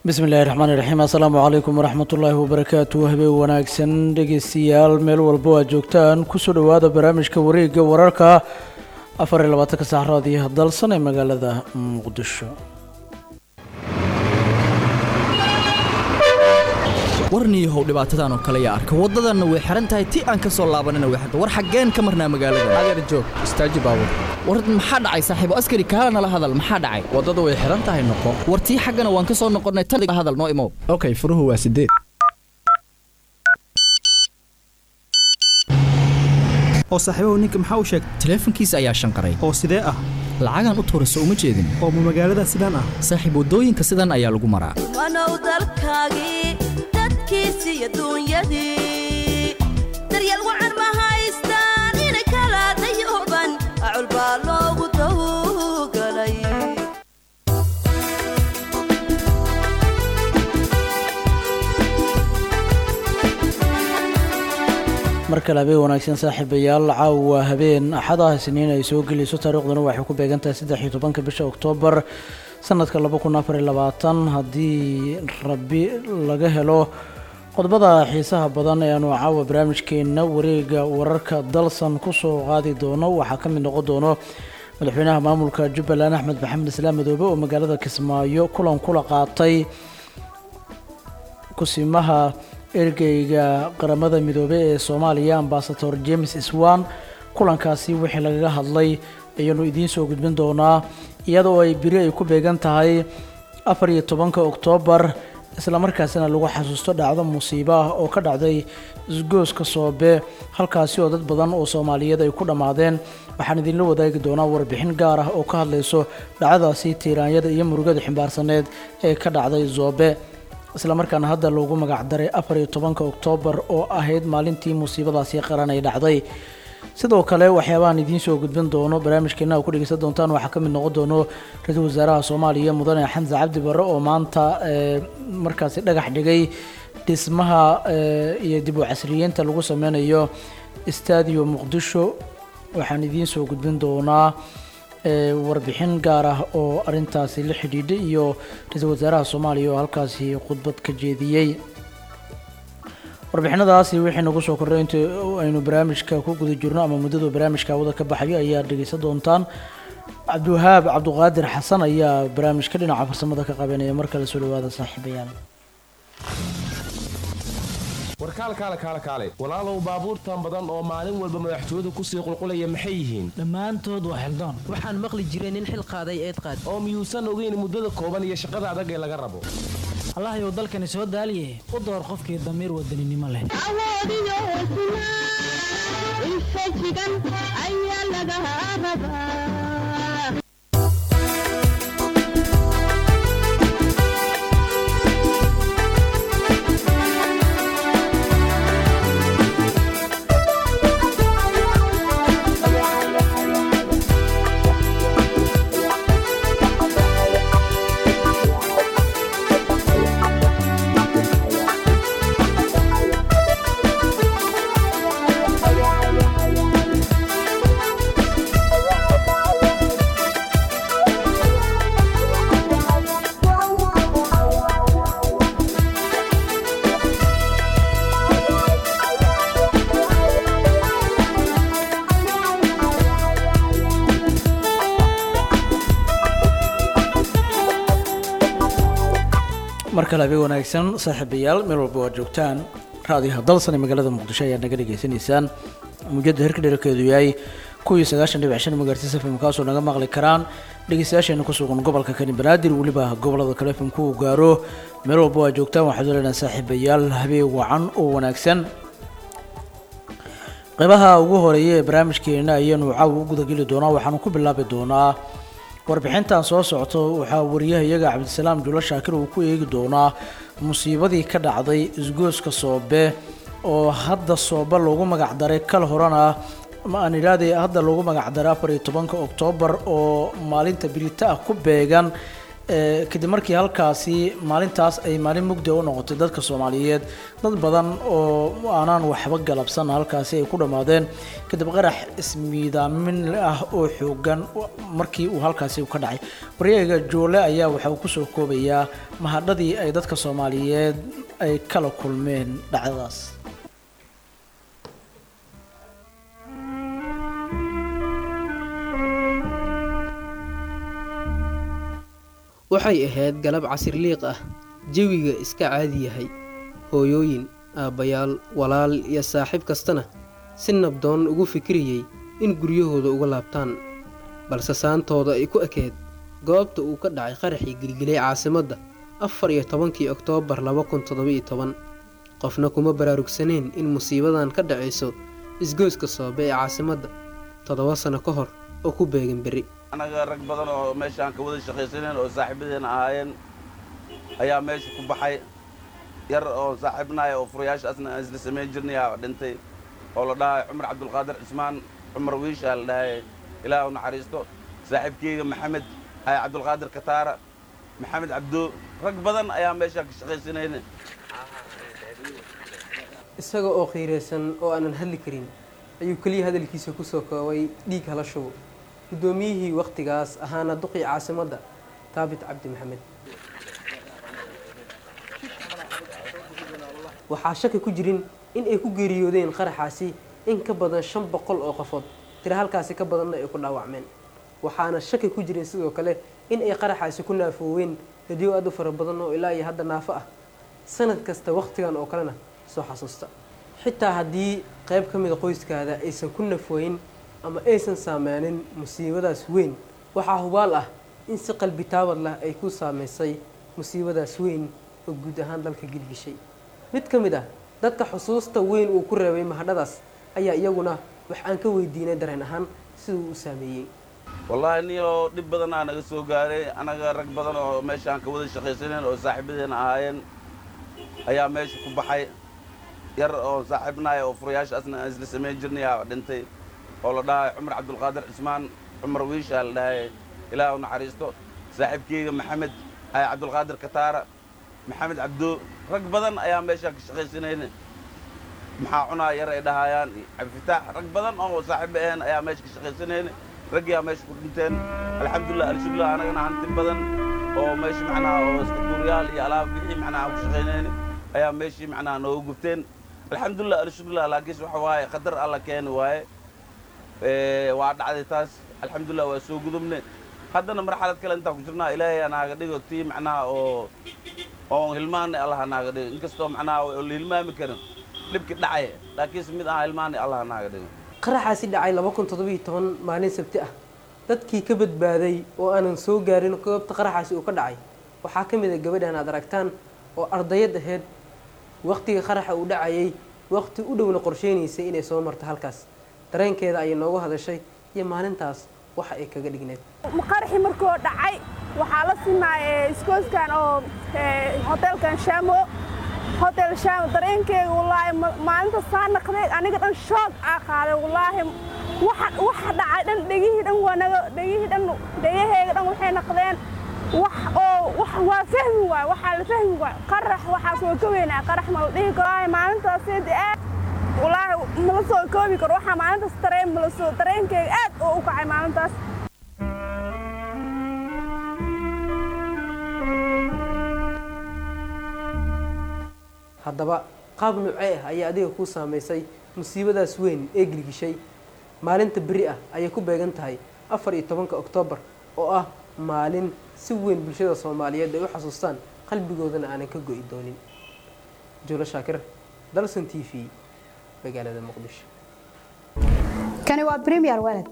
bismi illaahi raxmaani raxiim assalaamu calaykum waraxmatullaahi wabarakaatu habeen wanaagsan dhegeystayaal meel walbo aad joogtaan kusoo dhowaada barnaamijka wareegga wararka afar iyo labaatanka saxraad iyo dalsan ee magaalada muqdisho warniyahow dhibaatadan oo kale yaa arka waddadanna way xihan tahay ti aan ka soo laabanina way xirta war xaggeen ka marnaa magaalada adeer joog istaaji baabur war maxaa dhacay saaxiibo askari kaala nala hadal maxaa dhacay waddada way xihan tahay noqo war tii xaggana waan ka soo noqonnay tan hadal noo imow okay furuhu waa sideed oo saaxiibahu ninka maxaa u sheegtay taleefankiisa ayaa shanqaray oo sidee ah lacagaan u tuura soo uma jeedin oo ma magaalada sidaan ah saaxiib waddooyinka sidan ayaa lagu maraa wanow dalkaagii dadkiisi iyo duunyadii daryeel wacan ma haystaan inay kala dayooban acul baa loogu dawgalay mar kale habeen wanaagsan saaxiibayaal caawa habeen axadaha isniin ay soo gelayso taariikhduna waxay ku beegantahay saddex iyo tobanka bisha oktoobar sanadka laba kun afar iyo labaatan haddii rabi laga helo qodobada xiisaha badan ee aanu caawa barnaamijkeena wareega wararka dalsan kusoo qaadi doono waxaa ka mid noqon doono madaxweynaha maamulka jubbaland axmed maxamed islaam madoobe oo magaalada kismaayo kulan kula qaatay kusimaha ergeyga qaramada midoobey ee soomaaliya ambasador james swan kulankaasi wixii lagaga hadlay ayaanu idiin soo gudbin doonaa iyadoo ay beri ay ku beegan tahay afar iyo tobanka oktoobar islamarkaasina lagu xasuusto dhacdo musiibo ah oo ka dhacday isgooska soobe halkaasi oo dad badan oo soomaaliyeed ay ku dhammaadeen waxaan idinla wadaagi doonaa warbixin gaar ah oo ka hadlayso dhacdadaasi tiiraanyada iyo murugada ximbaarsaneed ee ka dhacday zoobe islamarkaana hadda loogu magac daray afar iyo tobanka oktoobar oo ahayd maalintii musiibadaasi qaran ay dhacday sidoo kale waxyaabahan idiin soo gudbin doono barnaamijkeena ku dhegeysan doontaan waxaa ka mid noqon doono ra-iisul wasaaraha soomaaliya mudane xamse cabdi barre oo maanta markaasi dhagax dhigay dhismaha iyo dib u casriyeynta lagu sameynayo stadio muqdisho waxaan idiin soo gudbin doonaa warbixin gaar ah oo arintaasi la xidhiidhay iyo ra-iisul wasaaraha soomaaliya oo halkaasi khudbad ka jeediyey warbixinadaasi wixii nagu soo kordhay inta aynu barnaamijka ku guda jirno ama muddadu barnaamijka wada ka baxayo ayaa dhegeysan doontaan cabdiwahaab cabduqaadir xasan ayaa barnaamijka dhinaca farsamada ka qabanaya mar kale soo dhawaada saaxiibayaal warkaal kaale kaale kaale walaalow baabuurtan badan oo maalin walba madaxtooyadu kusii qulqulaya maxay yihiin dhammaantood waa xildaan waxaan maqli jiray nin xil qaaday eed qaad oo miyuusan ogeyn muddada kooban iyo shaqada adag ee laga rabo allahayow dalkani soo daaliye u door qofkii damiir wadaninimo leh awoodiyo hesnaa infajigan ayaa laga rabaa mar kale habeen wanaagsan saaxiibayaal meel walba waad joogtaan raadiyaha dalsan ee magaalada muqdisho ayaad naga dhegaysanaysaan mujada herka dherarkeedu yahay kuwii sagaashan dhibic shan magaartisa fm kaasoo naga maqli karaan dhegeystayaasheena ku sugan gobolka kani banaadir weliba gobolada kale fm ku gaaro meel walba waad joogtaan waxaad leedahay saaxiibayaal habeen wacan oo wanaagsan qeybaha ugu horeeya ee barnaamijkeena ayaanu caawa u gudageli doonaa waxaanu ku bilaabi doonaa warbixintan soo socto waxaa wariyaha iyaga cabdisalaam julo shaakir uu ku eegi doonaa musiibadii ka dhacday isgooska soobe oo hadda soobe loogu magac daray kal horena ma aan idhaahday hadda loogu magac daray afar iyo tobanka oktoobar oo maalinta birita ah ku beegan ee, kadib markii halkaasi maalintaas ay maalin mugdi u noqotay dadka soomaaliyeed dad badan oo aanaan waxba galabsan halkaasi ay ku dhammaadeen kadib qarax ismiidaamin ah oo xoogan markii uu halkaasi ka dhacay waryaga joole ayaa waxa uu kusoo koobayaa mahadhadii ay dadka soomaaliyeed ay kala kulmeen dhacdadaas waxay ahayd galab casir liiq ah jawiga iska caadi yahay hooyooyin aabbayaal walaal iyo saaxiib kastana si nabdoon ugu fikirayey in guryahooda uga laabtaan balse saantooda ay ku ekeed goobta uu ka dhacay qaraxii gilgilay caasimadda afar iyo tobankii oktoobar laba kun toddoba-iyo toban qofna kuma baraarugsaneen in musiibadan ka dhacayso isgoyska soobe ee caasimadda toddoba sano ka hor oo ku beegan berri anaga rag badan oo meeshaan ka wada shaqaysaneen oo saaxiibadeena ahaayeen ayaa meesha ku baxay yar oo saaxiibnaaya oo furayaashaasna aan isla samayn jirnay aa dhintay oo la dhahay cumar cabdulqaadir cismaan cumar wiishaa la dhahay ilaah u naxariisto saaxiibkeyga maxamed ay cabdulqaadir kataara maxamed cabdo rag badan ayaa meeshaan ka shaqaysanayna isaga oo qiiraysan oo aanan hadli karin ayuu keliya hadalkiisa ku soo koobay dhiig hala shubo guddoomiyihii wakhtigaas ahaana duqii caasimadda taabit cabdi maxamed waxaa shaki ku jirin in ay ku geeriyoodeen qaraxaasi in ka badan shan boqol oo qofood tira halkaasi ka badanna ay ku dhaawacmeen waxaana shaki ku jirin sidoo kale in ay qaraxaasi ku naafooween dadyo aad u fara badan oo ilaa iyo hadda naafo ah sanad kasta wakhtigan oo kalena soo xasuusta xitaa haddii qayb ka mida qoyskaada aysan ku nafooyin ama aysan saameynin musiibadaas weyn waxaa hubaal ah in si qalbi taabad lah ay ku saameysay musiibadaas weyn oo guud ahaan dalka gilgishay mid ka mid ah dadka xusuusta weyn uu ku reebay mahadhadaas ayaa iyaguna wax aan ka weydiinay dareen ahaan siduu u saameeyey wallaahi niyoo dhib badanaa naga soo gaaray anaga rag badan oo meeshaan ka wada shaqaysaneen oo saaxiibadeena ahaayeen ayaa meesha ku baxay yar oo saaxiibnaaya oo furayaashaasna aan isla samayn jirnay aa dhintay oo la dhahay cumar cabdulqaadir cismaan cumar wiishaa la dhahay ilaah u naxariisto saaxiibkeyga maxamed ay cabdulqaadir kataara maxamed cabdo rag badan ayaa meeshaan ka shaqaysanayna maxaa cunaa yar ay dhahayaan cabdifitaax rag badan oo saaxiiba ahayn ayaa meesha ka shaqaysanayna raggiyaa meesha ku dhinteen alxamdulilah alshuglah anagana hanti badan oo meesha macnaha oo iskatuuriyaal iyo alaab wixii macnaha ku shaqaynayna ayaa meeshii macnaha nooga gubteen alxamdulilah alshuglah laakiinse waxa waaye qadar alla keeni waaye waa dhacday taas alxamdulilah waa soo gudubne haddana marxalad kale intaan ku jirnaa ilaahay anaaga dhigo tii macnaha oo oon hilmaanay allah anaaga dhigo inkastoo macnaha oo la hilmaami karin dhibki dhacay laakiinse mid aha hilmaanay allah anaaga dhigo qaraxaasi dhacay laba kun toddobiyo toban maalin sabti ah dadkii ka badbaaday oo aanan soo gaarin goobta qaraxaasi uu ka dhacay waxaa ka mid a gabadhan aad aragtaan oo ardayad ahayd wakhtiga qaraxa uu dhacayay wakhti u dhowna qorsheynaysay inay soo marto halkaas dareenkeeda ayay noogu hadashay iyo maalintaas waxa ay kaga dhigneed qaraxii markuu dhacay waxaa la simaayay iskooskan oo hotelkan shamo hotel shamo dareenkeega wallaahi maalinta saa naqday aniga dhan shoog aa qaaday wallaahi waxa waxa dhacay dhan dhegihii dhan waa naga dhegihii dhan dhegaheega dhan waxay naqdeen wax oo wax waa fahmi waay waxaa la fahmi waay qarax waxaas waa ka weynaa qarax ma la dhihi karo maalintaas aad wallaahi mala soo koobi karo waxaa maalintaas dareen mala soo dareenkeega aad oo u kacay maalintaas haddaba qaab nuucee ah ayaa adiga kuu saamaysay musiibadaas weyn ee gilgishay maalinta beri ah ayay ku beegan tahay afar iyo tobanka oktoobar oo ah maalin si weyn bulshada soomaaliyeed ay u xasuustaan qalbigoodana aanan ka go'i doonin juulo shaakir dalson t v magaalada muqdisho kani waa premier walad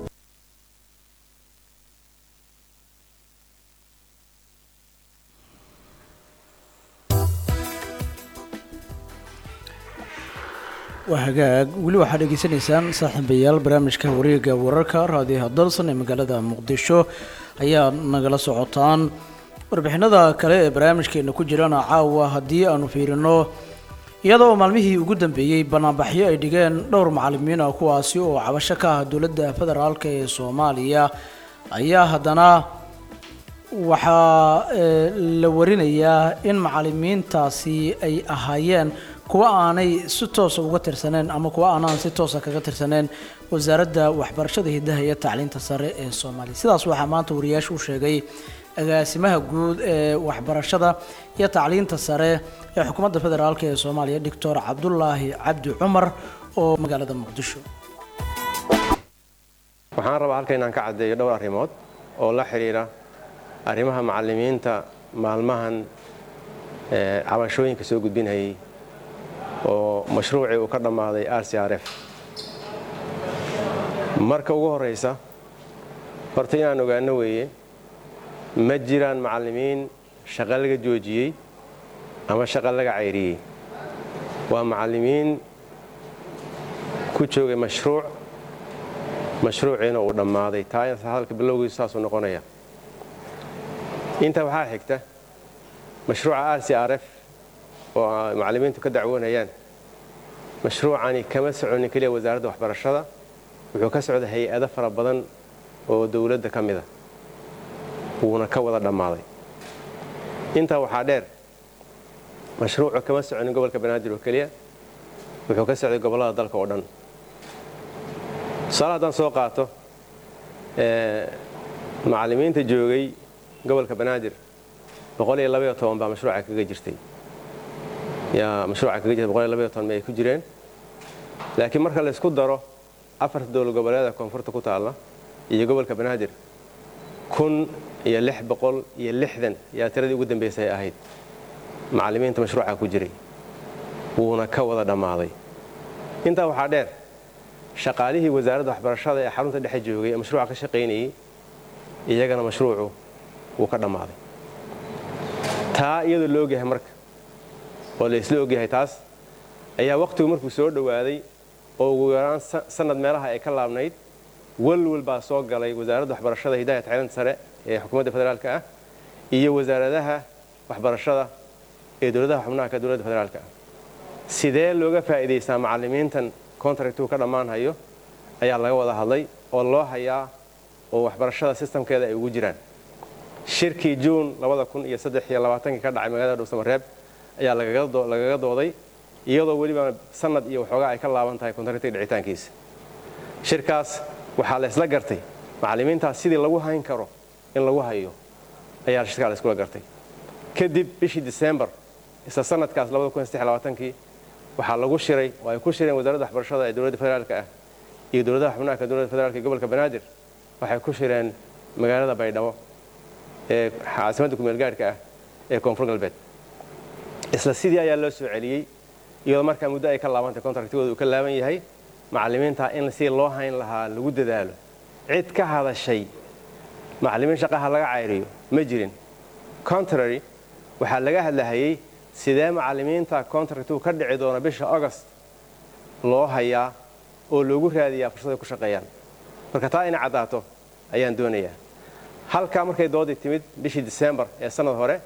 waa hagaag weli waxaad dhegeysanaysaan saaxiibayaal barnaamijka wareega wararka raadiyaha dalsan ee magaalada muqdisho ayaa nagala socotaan warbixinada kale ee barnaamijkeena ku jirana caawa haddii aanu fiirino iyadoo maalmihii ugu dambeeyey banaanbaxyo ay dhigeen dhowr macalimiin ah kuwaasi oo cabasho ka ah dowladda federaalk ee soomaaliya ayaa haddana waxaa eh, la warinayaa in macalimiintaasi ay ahaayeen kuwa aanay si toosa uga tirsaneen ama kuwa aanaan si toosa kaga tirsaneen wasaaradda waxbarashada hidaha iyo tacliinta sare ee soomaaliya sidaas waxaa maanta wariyaasha u sheegay agaasimaha guud ee waxbarashada iyo tacliinta sare ee xukuumadda federaalk ee soomaaliya doctor cabdulaahi cabdi cumar oo magaalada muqdisho waxaan rabaa halka inaan ka caddeeyo dhowr arrimood oo la xidhiidha arrimaha macallimiinta maalmahan ee, cabashooyinka soo gudbinayay oo mashruucii uu ka dhammaaday r c r f marka ugu horraysa horta inaan ogaano weeye ma jiraan macallimiin shaqo laga joojiyey ama shaqo laga cayriyey waa macallimiin ku joogay mashruuc mashruuciina uu dhammaaday taa hadalka bilowgiisu saasuu noqonaya intaa waxaa xigta mashruuca r c r f oo ay macallimiintu ka dacwoonayaan mashruucani kama soconin keliya wasaaradda waxbarashada wuxuu ka socda hay-ado fara badan oo dowladda ka mida wuuna ka wada dhammaaday intaa waxaa dheer mashruucu kama soconin gobolka banaadir oo keliya wuxuu ka socday gobollada dalka oo dhan tusaale haddaan soo qaato ee, macallimiinta joogay gobolka banaadir boqol iyo labaiyo toban baa mashruuca kaga jirtay yaa mashruuca kaga jirtay boqol iyo labaiyo toban ma ay ku jireen laakiin marka la isku daro afarta dowlad goboleeda koonfurta ku taalla iyo gobolka banaadir kun iyo lix boqol iyo lixdan yaa tiradii ugu dambaysay ahayd macallimiinta mashruuca ku jiray wuuna ka wada dhammaaday intaa waxaa dheer shaqaalihii wasaaradda waxbarashada ee xarunta dhexe joogay ee mashruuca ka shaqaynayey iyagana mashruucu wuu ka dhammaaday taa iyadoo la ogyahay marka oo la isla ogyahay taas ayaa wakhtigu markuu soo dhowaaday oo ugu yaraan sa- sanad meelaha ay ka laabnayd walwal baa soo galay wasaaradda waxbarashada hidaaya tacliinta sare ee xukuumadda federaalka ah iyo wasaaradaha waxbarashada ee dowladaha xubnaha ka dowladda federaalka ah sidee looga faa'iidaystaa macallimiintan contractuu ka dhammaanhayo ayaa laga wada hadlay oo loo hayaa oo waxbarashada sistamkeeda ay ugu jiraan shirkii juun iyo kii ka dhacay magaalada dhuusamareeb ayaa lagaga doo- lagaga dooday iyadoo weliba sanad iyo waxoogaa ay ka laaban tahay contractiga dhicitaankiisa shirkaas waxaa la isla gartay macallimiintaas sidii lagu hayn karo in lagu hayo ayaa shirkaa la iskula gartay kadib bishii disembar isla sanadkaas kii waxaa lagu shiray oo ay ku shireen wasaaradda waxbarashada ee dowladda federaalka ah iyo dowladaha xubnaha ka dowladda federaalka ee gobolka banaadir waxay ku shireen magaalada baydhabo ee caasimadda kumeel gaadhka ah ee koonfur galbeed isla sidii ayaa loo soo celiyey iyadoo markaa muddo ay ka laabantay contractigooda uu ka laaban yahay macallimiinta in si loo hayn lahaa lagu dadaalo cid ka hadashay macallimiin shaqaha laga cayriyo ma jirin contrary waxaa laga hadlahayey sidee macallimiinta contractuu ka dhici doona bisha august loo hayaa oo loogu raadiyaa fursaday ku shaqeeyaan marka taa inay caddaato ayaan doonayaa halkaa markay doodii timid bishii disembar ee sanad hore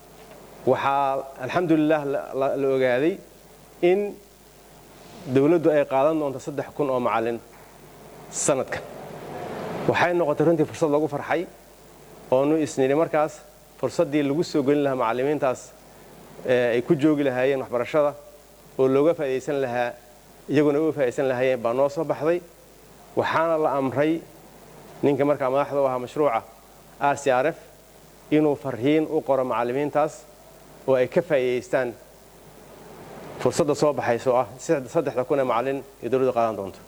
waxaa alxamdulilah la- la la ogaaday in dowladdu ay qaadan doonto saddex kun oo macallin sanadkan waxay noqotay runtii fursad lagu farxay oonu isnidhi markaas fursaddii lagu soo gelin lahaa macallimiintaas ee ay ku joogi lahaayeen waxbarashada oo looga faa'iidaysan lahaa iyaguna uga faa'iidaysan lahaayeen baa noo soo baxday waxaana la amray ninka markaa madaxda u ahaa mashruuca r c r f inuu farriin u qoro macallimiintaas oo ay ka faa'iidaystaan fursadda soo baxaysa oo ah saddexda kun ee macallin ee dowladdu qaadan doonto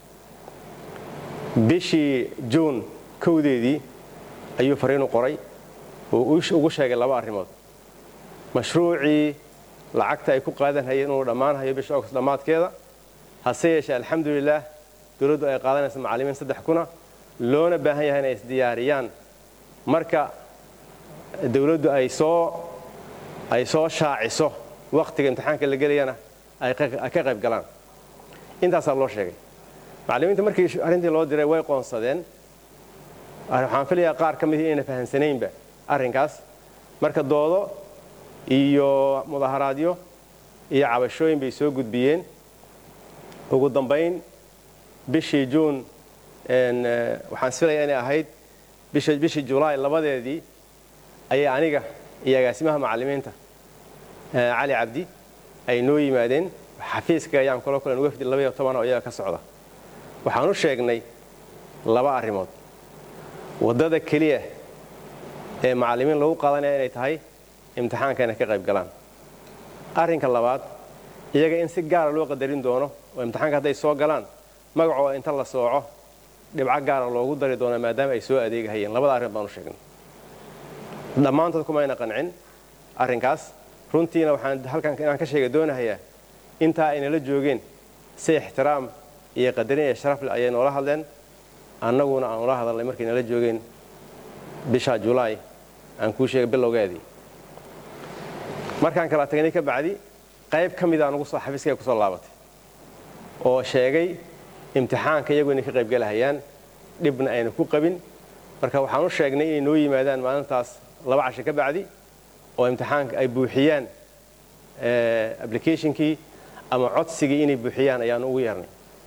bishii juun kowdeedii ayuu farriin u qoray oo u- ugu sheegay laba arrimood mashruucii lacagta ay ku qaadan hayeen inuu dhammaanhayo bisha august dhammaadkeeda hase yeeshee alxamdulilaah dowladdu ay qaadanaysa macallimiin saddex kuna loona baahan yahay inay isdiyaariyaan marka dowladdu ay soo ay soo shaaciso wakhtiga imtixaanka la gelayana ay ka ay ka qayb galaan intaasaa loo sheegay macallimiinta markii arrintii loo diray way qoonsadeen waxaan filayaa qaar ka midii inayna fahamsanaynba arrinkaas marka doodo iyo mudaharaadyo iyo cabashooyin bay soo gudbiyeen ugu dambayn bishii juun een, eh, waxaan isfilayaa inay ahayd bisha- bishii julaay labadeedii ayay aniga iyo agaasimaha macallimiinta cali cabdi ay noo yimaadeen xafiiska ayaan kula kulan wafdi labaiyo toban oo iyaga ka socda waxaan u sheegnay laba arrimood waddada keliya ee macallimiin lagu qaadanaya inay tahay imtixaanka inay ka qayb galaan arrinka labaad iyaga in si gaara loo qadarin doono oo imtixaanka hadday soo galaan magacooda inta la sooco dhibco gaara loogu dari doono maadaama ay soo adeegahayeen labada arrin baan u sheegnay dhammaantood kumayna qancin arrinkaas runtiina waxaan halkan inaan ka sheega doonahayaa intaa aynala joogeen si ixtiraam iyo qadarin iyo sharaf leh ayay noola hadleen annaguna aan ula hadalnay markay nala joogeen bisha julaay aan kuu sheegay bilowgeedii markaan kala tagnay ka bacdi qayb ka mid aan ugu soo xafiiskayga kusoo laabatay oo sheegay imtixaanka iyagu inay ka qaybgalahayaan dhibna ayna ku qabin marka waxaan u sheegnay inay noo yimaadaan maalintaas laba casho ka bacdi oo imtixaanka ay buuxiyaan applicationkii ama codsigii inay buuxiyaan ayaan ugu yeernay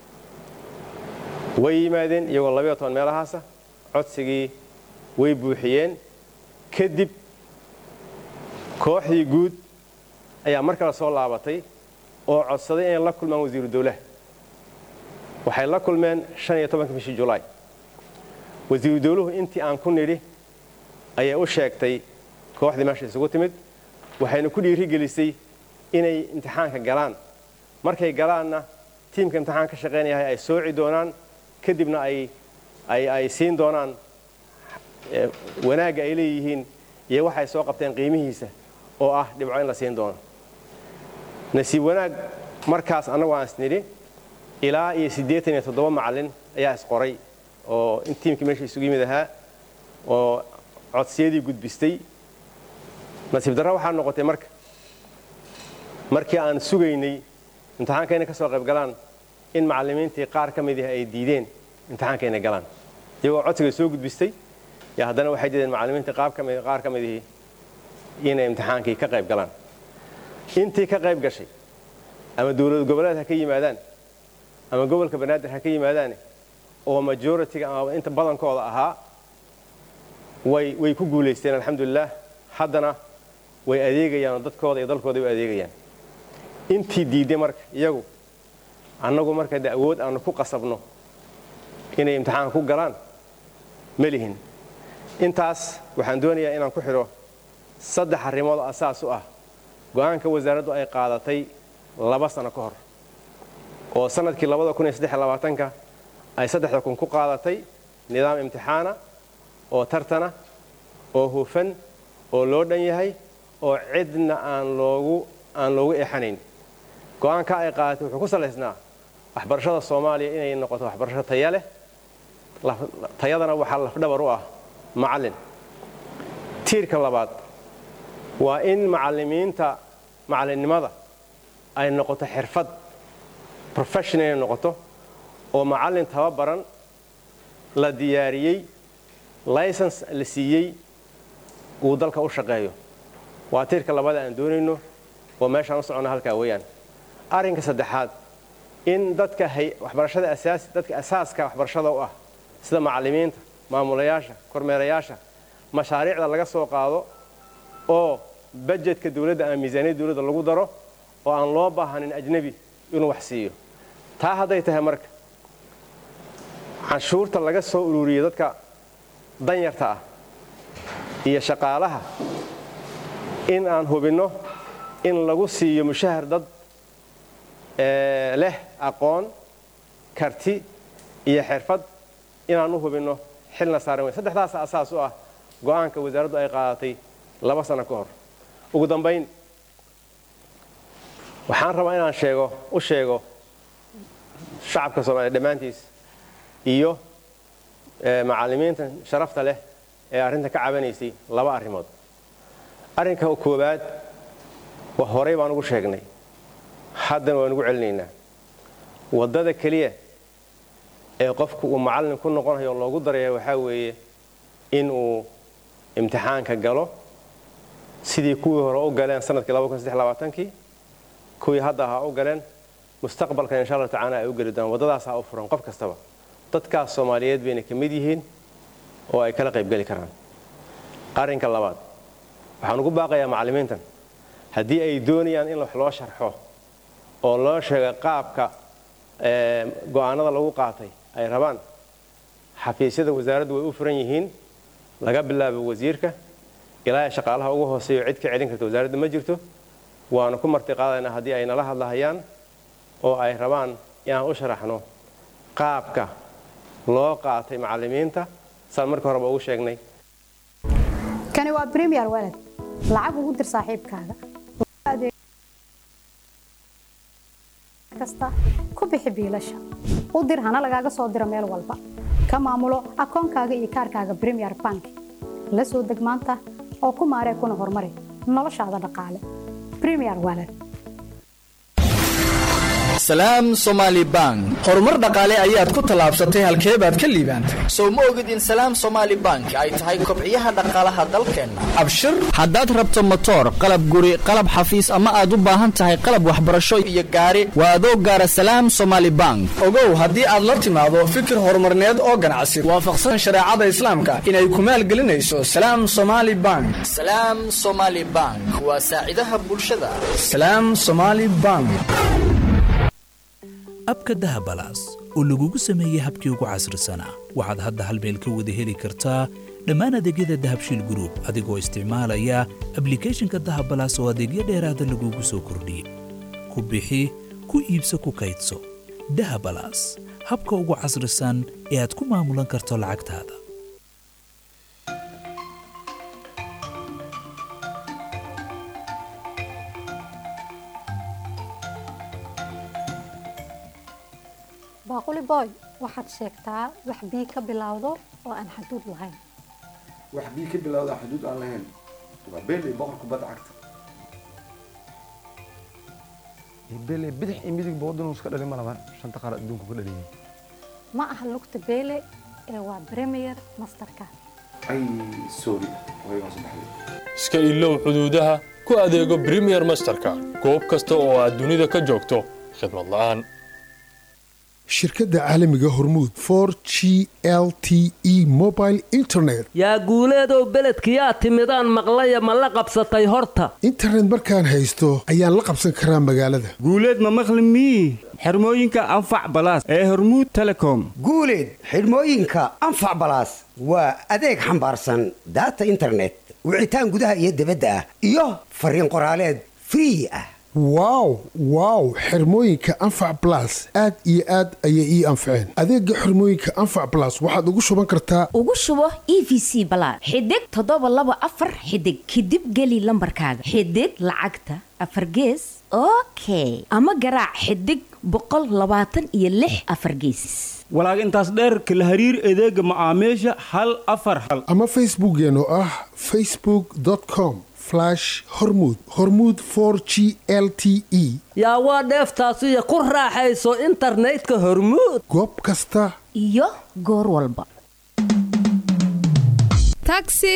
way yimaadeen iyagoo labayo toban meelahaasa codsigii way buuxiyeen kadib kooxdii guud ayaa mar kale soo laabatay oo codsaday inay la kulmaan wasiiru dawlaha waxay la kulmeen shan iyo tobanka bishii julaay wasiiru dawluhu intii aan ku nidhi ayay u sheegtay kooxdii meesha isugu timid waxayna ku dhiirigelisay inay imtixaanka galaan markay galaanna tiimka imtixaan ka shaqaynayahay ay sooci doonaan kadibna ay ay ay siin doonaan wanaagga ay leeyihiin iyo waxay soo qabteen qiimihiisa oo ah dhibco in la siin doono nasiib wanaag markaas annagu aan isnidhi ilaa iyo siddeetan iyo toddoba macallin ayaa isqoray oo in tiimkii meesha isugu yimid ahaa oo codsiyadii gudbistay nasiib darra waxaa noqotay marka markii aan sugaynay imtixaanka inay ka soo qayb galaan in macallimiintii qaar ka mid ah ay diideen imtixaanka inay galaan iyagoo codsiga soo gudbistay yo haddana waxay diideen macallimiintii qaar ka mid ihii inay imtixaankii ka qayb galaan intii ka qayb gashay ama dowlad goboleed ha ka yimaadaan ama gobolka banaadir ha ka yimaadaane oo majoritiga ama inta badankooda ahaa way way ku guulaysteen alxamdulilah haddana way adeegayaan oo dadkooda iyo dalkooda way adeegayaan intii diidday marka iyagu annagu marka de awood aanu ku qasabno inay imtixaanka ku galaan ma lihin intaas waxaan doonayaa inaan ku xidho saddex arrimood oo asaas u ah go'aanka wasaaraddu ay qaadatay laba sano ka hor oo sannadkii ka ay saddexda kun ku qaadatay nidaam imtixaana oo tartana oo hufan oo loo dhan yahay oo cidna aan loogu aan loogu eexanayn go'aanka ay qaadatay wuxuu ku salaysnaa waxbarashada soomaaliya inay noqoto waxbarasho taya leh tayadana waxaa lafdhabar u ah macallin tiirka labaad waa in macallimiinta macallinnimada ay noqoto xirfad professional inay noqoto oo macallin tababaran la diyaariyey license la siiyey uu dalka u shaqeeyo waa tiirka labada aan doonayno oo meeshaan u soconna halkaa weeyaan arrinka saddexaad in dadka waxbarashada asaasi dadka asaaska waxbarashada u ah sida macallimiinta maamulayaasha kormeerayaasha mashaariicda laga soo qaado oo bajetka dawladda ama miisaaniyadda dawladda lagu daro oo aan loo baahanin ajnebi inuu wax siiyo taa hadday tahay marka canshuurta laga soo ururiyo dadka danyarta ah iyo shaqaalaha in aan hubinno in lagu siiyo mushahar dad leh aqoon karti iyo xirfad inaan u hubinno xilna saaran weyn saddexdaasa asaas u ah go'aanka wasaaraddu ay qaadatay laba sano ka hor ugu dambayn waxaan rabaa inaan sheego u sheego shacabka soomaaliya dhammaantiis iyo macallimiinta sharafta leh ee arrinta ka cabanaysay laba arrimood arrinka koowaad horey baan ugu sheegnay haddana waan ugu celinaynaa waddada keliya ee qofku uu macallin ku noqonayo oo loogu daraya waxaa weeye in uu imtixaanka galo sidii kuwii hore u galeen sanadkii kii kuwii hadda ha u galeen mustaqbalkan insha allah tacaala ay u geli doonaan waddadaas ha u furan qof kastaba dadkaas soomaaliyeed bayna ka mid yihiin oo ay kala qaybgeli karaan arrinka labaad waxaan ugu baaqayaa macallimiintan haddii ay doonayaan in wax loo sharxo oo loo sheega qaabka go'aanada lagu qaatay ay rabaan xafiisyada wasaaraddu way u furan yihiin laga bilaabo wasiirka ilaa shaqaalaha ugu hooseeyo cid ka celin karta wasaaradda ma jirto waanu ku marti qaadaynaa haddii ay nala hadlahayaan oo ay rabaan inaan u sharaxno qaabka loo qaatay macallimiinta saan marka horeba ugu sheegnay kani waa premier walad lacag ugu dir saaxiibkaaga kasta ku bixi biilasha u dir hana lagaaga soo diro meel walba ka maamulo akoonkaaga iyo kaarkaaga premier bank la soo deg maanta oo ku maaree kuna horumari noloshaada dhaqaale premier walad salaam somaali bank horumar dhaqaale ayaad ku tallaabsatay halkee baad ka liibaantay sow ma ogid in salaam somaali bank ay tahay kobciyaha dhaqaalaha dalkeenna abshir haddaad rabto motoor qalab guri qalab xafiis ama aad u baahan tahay qalab waxbarasho iyo gaari waa adoo gaara salaam somaali bank ogow haddii aad la timaado fikir horumarneed oo ganacsi waafaqsan shareecada islaamka inay ku maalgelinayso salaam somaali bank salaam somaali bank waa saacidaha bulshada salaam somaali bank abka dahabalaas oo lagugu sameeyey habkii ugu casrisanaa waxaad hadda hal meel ka wada heli kartaa dhammaan adeegyada dahabshiil gruub adigoo isticmaalaya ablikhethonka dahabalaas oo adeegyo dheeraada lagugu soo kordhiyey ku bixi ku iibso ku kaydso dahabalaas habka ugu casrisan ee aad ku maamulan karto lacagtaada baaquli boy waxaad sheegtaa wax bii ka bilowdo oo aan xaduud lahayn wax bii ka bilowda xuduud aan lahayn waa beel iyo boqor kubadda cagta beel bidix iyo midigba waddan iska dhalin ma laban shanta qaar adduunka ku dhaliyay ma aha lugta beele ee waa premier masterka ay sorry waygaan saddexday iska ilow xuduudaha ku adeego premier masterka goob kasta oo aad dunida ka joogto khidmad la'aan shirkadda caalamiga hormuud for g l t e mobile internet yaa guuleedow beledkiyaa timidaan maqlaya ma la qabsatay horta internet markaan haysto ayaan la qabsan karaa magaalada guuleed ma maqli mii xirmooyinka anfac balaas ee hormuud telecom guuleed xidhmooyinka anfac balaas waa adeeg xambaarsan daata internet wicitaan gudaha iyo dibadda ah iyo fariin qoraaleed free ah wow wow xirmooyinka anfac blas aad iyo aad ayay ii anfaceen adeega xirmooyinka anfac blas waxaad ugu shuban kartaa ugu shubo e v c balaad xidig toddoba laba afar xidig kadib geli lambarkaaga xidig lacagta afar gees okay ama garaac xidig boqol labaatan iyo lix afar geesis walaag intaas dheerka la hariir adeega macaamiisha hal afar hal ama facebookeen oo ah facebook com hormud hormud g l t e yaa waa dheeftaasiyo ku raaxayso internetka hormuud goob kasta iyo goor walba taxi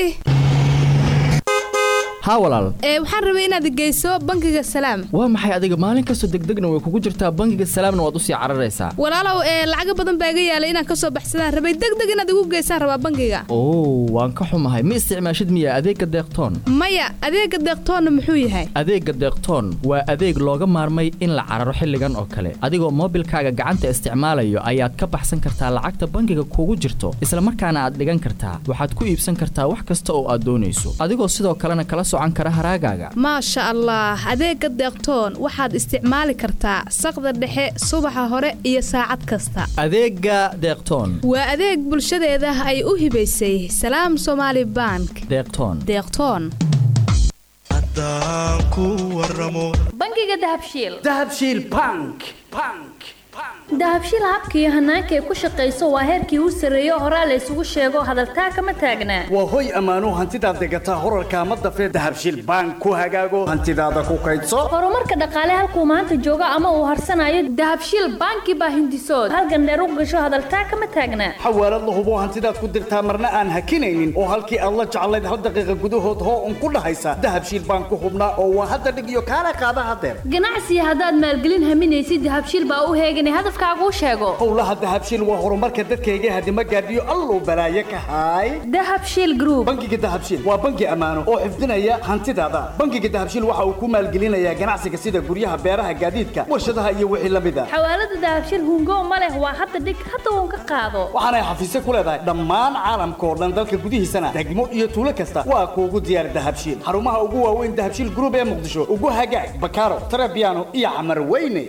haa walaal ee waxaan rabay inaad geyso bangiga salaam waa maxay adiga maalin kastoo degdegna way kugu jirtaa bangiga salaamna waad usii cararaysaa walaalow ee lacaga badan baa iga yaalay inaan kasoo baxsadaan rabay degdeg inaad igu geysaan rabaa bangiga oo waan ka xumahay ma isticmaashid miya adeegga deeqtoon maya adeega deeqtoonna muxuu yahay adeegga deeqtoon waa adeeg looga maarmay in la cararo xilligan oo kale adigoo moobilkaaga gacanta isticmaalayo ayaad ka baxsan kartaa lacagta bangiga kugu jirto isla markaana aad dhigan kartaa waxaad ku iibsan kartaa wax kasta oo aad doonayso adigoo sidoo kalena kala maasha allah adeega deeqtoon waxaad isticmaali kartaa saqda dhexe subaxa hore iyo saacad kasta adeega deeqtoon waa adeeg bulshadeeda ay u hibaysay salaam somaali bank deeqtoon deeqtoon bangiga dahabshiil dahabshiil bank bank dahabshiil habka iyo hanaanka ay ku shaqayso waa heerkii u sarreeyo horaa la isugu sheego hadaltaa kama taagnaa waa hoy ammaano hantidaad degataa horarka ama dafee dahabshiil bank ku hagaago hantidaada ku kaydso horumarka dhaqaale halkuu maanta joogo ama uu harsanayo dahabshiil banki baa hindisood halgandheer u gasho hadaltaa kama taagnaa xawaalad la hubo hantidaad ku dirtaa marna aan hakinaynin oo halkii aad la jeclayd hal daqiiqa gudahood hoo un ku dhahaysa dahabshiil bank ku hubnaa oo waa hadda dhig iyo kaala qaada hadeer ganacsiga haddaad maalgelin haminaysid dahabshiil baa u heeganay hadaf afkaaguu sheego howlaha dahabshiil waa horumarka dadkayga hadima gaadhiyo alluu balaaye ka haay dahabshiil group bangiga dahabshiil waa bangi ammaano oo xifdinaya hantidaada bangiga dahabshiil waxa uu ku maalgelinayaa ganacsiga sida guryaha beeraha gaadiidka warshadaha iyo wixii la mid a xawaalada dahabshiil hungo ma leh waa hadda dhig hadda uun ka qaado waxaanay xafiisyo ku leedahay dhammaan caalamka oo dhan dalka gudihiisana degmo iyo tuulo kasta waa kuugu diyaar dahabshiil xarumaha ugu waaweyn dahabshiil group ee muqdisho ugu hagaag bakaaro tarabiano iyo camar weyne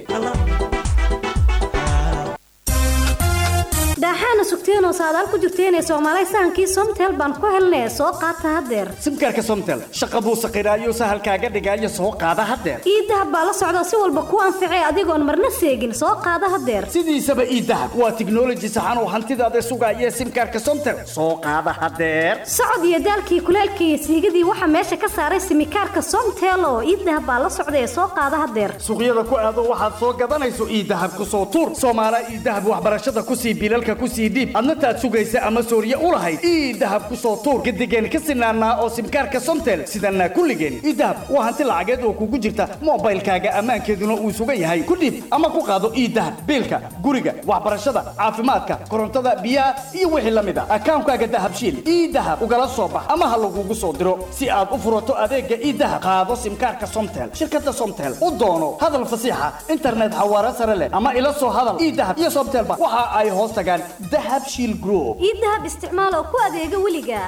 daaxaana sugteenoo saadaal ku jirteenee soomaalay sahankii somtel baan ku helnee soo qaata haddeer simkaarka somtel shaqa buu saqiraayo sahalkaaga dhigaayo soo qaada haddeer iidahab baa la socda si walba ku anficee adigoon marna seegin soo qaada haddeer sidiisaba iidahab waa tiknoloji saxan oo hantidaada sugaaya simkaarka somtel soo qaada haddeer socod iyo daalkii kuleelkii iyo siigadii waxaa meesha ka saaray simikaarka somtel oo iidahab baa la socda ee soo qaada haddeer suuqyada ku aado waxaad soo gadanayso iidahab ku soo tuur soomaala iidahab waxbarashada kusii bilalka kusii dhiib adna taad sugaysa ama sooriye u lahayd ii dahab ku soo tuur gadigeen ka sinaanaa oo simkaarka somtel sidanaa kulligeen ii dahab waa hanti lacageed oo kugu jirta moobaylkaaga ammaankeeduna uu sugan yahay ku dhiib ama ku qaado ii dahab biilka guriga waxbarashada caafimaadka korontada biyaha iyo wixii la mid a akaankaaga dahabshiil ii dahab ugala soo bax ama ha lagugu soo diro si aad u furato adeega ii dahab qaado simkaarka somtel shirkada somtel u doono hadal fasiixa internet xawaare sare leh ama ila soo hadal ii dahab iyo somtelba waxa ay hoos tagaan dahabshiil group ii dahab isticmaal oo ku adeega weliga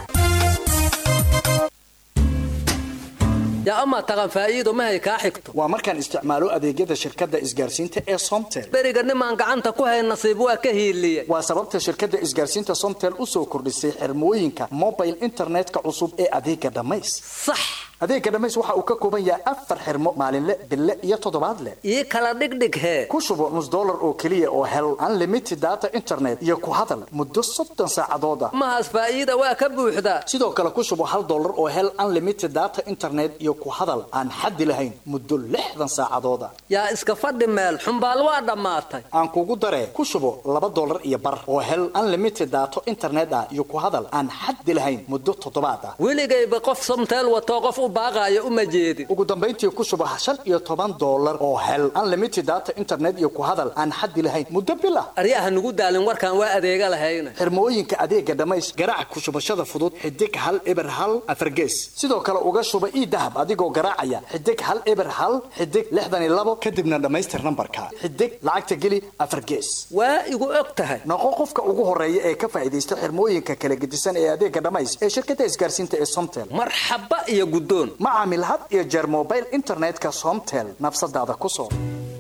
yaa amaa taqan faa'iido mahay kaa xigto waa markaan isticmaalo adeegyada shirkadda isgaarsiinta ee somtel beriga nimaan gacanta ku hayn nasiib waa ka hiiliye waa sababta shirkadda isgaarsiinta somtel u soo kordhisay xirmooyinka mobile internetka cusub ee adeega dhammays sax adeega dhammays waxa uu ka kooban yahay afar xirmo maalinle bille iyo toddobaadle ii kala dhigdhig hee ku shubo nus dollar oo keliya oo hel unlimited data internet iyo ku hadal muddo soddon saacadooda mahaas faa'iida waa ka buuxdaa sidoo kale ku shubo hal dollar oo hel unlimited data internet iyo ku hadal aan xaddi lahayn muddo lixdan saacadooda yaa iska fadhi meel xumbaal waa dhammaatay aan kugu daree ku shubo laba dollar iyo bar oo hel unlimited data internet ah iyo ku hadal aan xaddi lahayn muddo toddobaad ah weligayba qof somteel watoo qof u baaqaayo uma jeedin ugu dambayntii ku shubo shan iyo toban dollar oo hel unlimited data internet iyo ku hadal aan xaddi lahayn muddo bil ah aryaha nugu daalin warkaan waa adeega lahayna xirmooyinka adeega dhammays garaac ku shubashada fudud xidig hal eber hal afargees sidoo kale uga shuba ii dahab adigoo garaacaya xidig hal eber hal xidig lixdan iyo labo kadibna dhammaystir nambarka xidig lacagta geli afargees waa igu og tahay noqo qofka ugu horeeya ee ka faa'iidaysta xirmooyinka kala gedisan ee adeega dhammays ee shirkadda isgaarsiinta ee somtel marxaba iyo guddoon ma caamil had iyo jeer mobile internetka somtel nafsadaada ku soo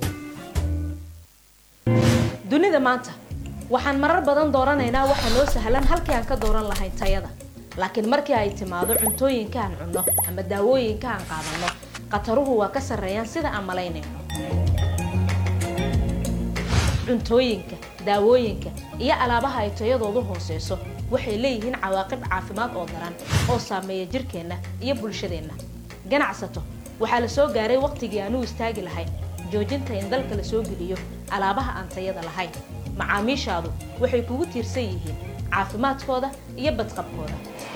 dunida maanta waxaan marar badan dooranaynaa waxa noo sahlan halkii aan ka dooran lahayn tayada laakiin markii ay timaado cuntooyinka aan cunno ama daawooyinka aan qaadanno khataruhu waa ka sarreeyaan sida aan malaynayno cuntooyinka daawooyinka iyo alaabaha ay tayadoodu hooseyso waxay leeyihiin cawaaqib caafimaad oo daran oo saameeya jirkeenna iyo bulshadeenna ganacsato waxaa la soo gaaray wakhtigii aan u istaagi lahayn joojinta in dalka la soo geliyo alaabaha aan tayada lahayn macaamiishaadu waxay kugu tiirsan yihiin caafimaadkooda iyo badqabkooda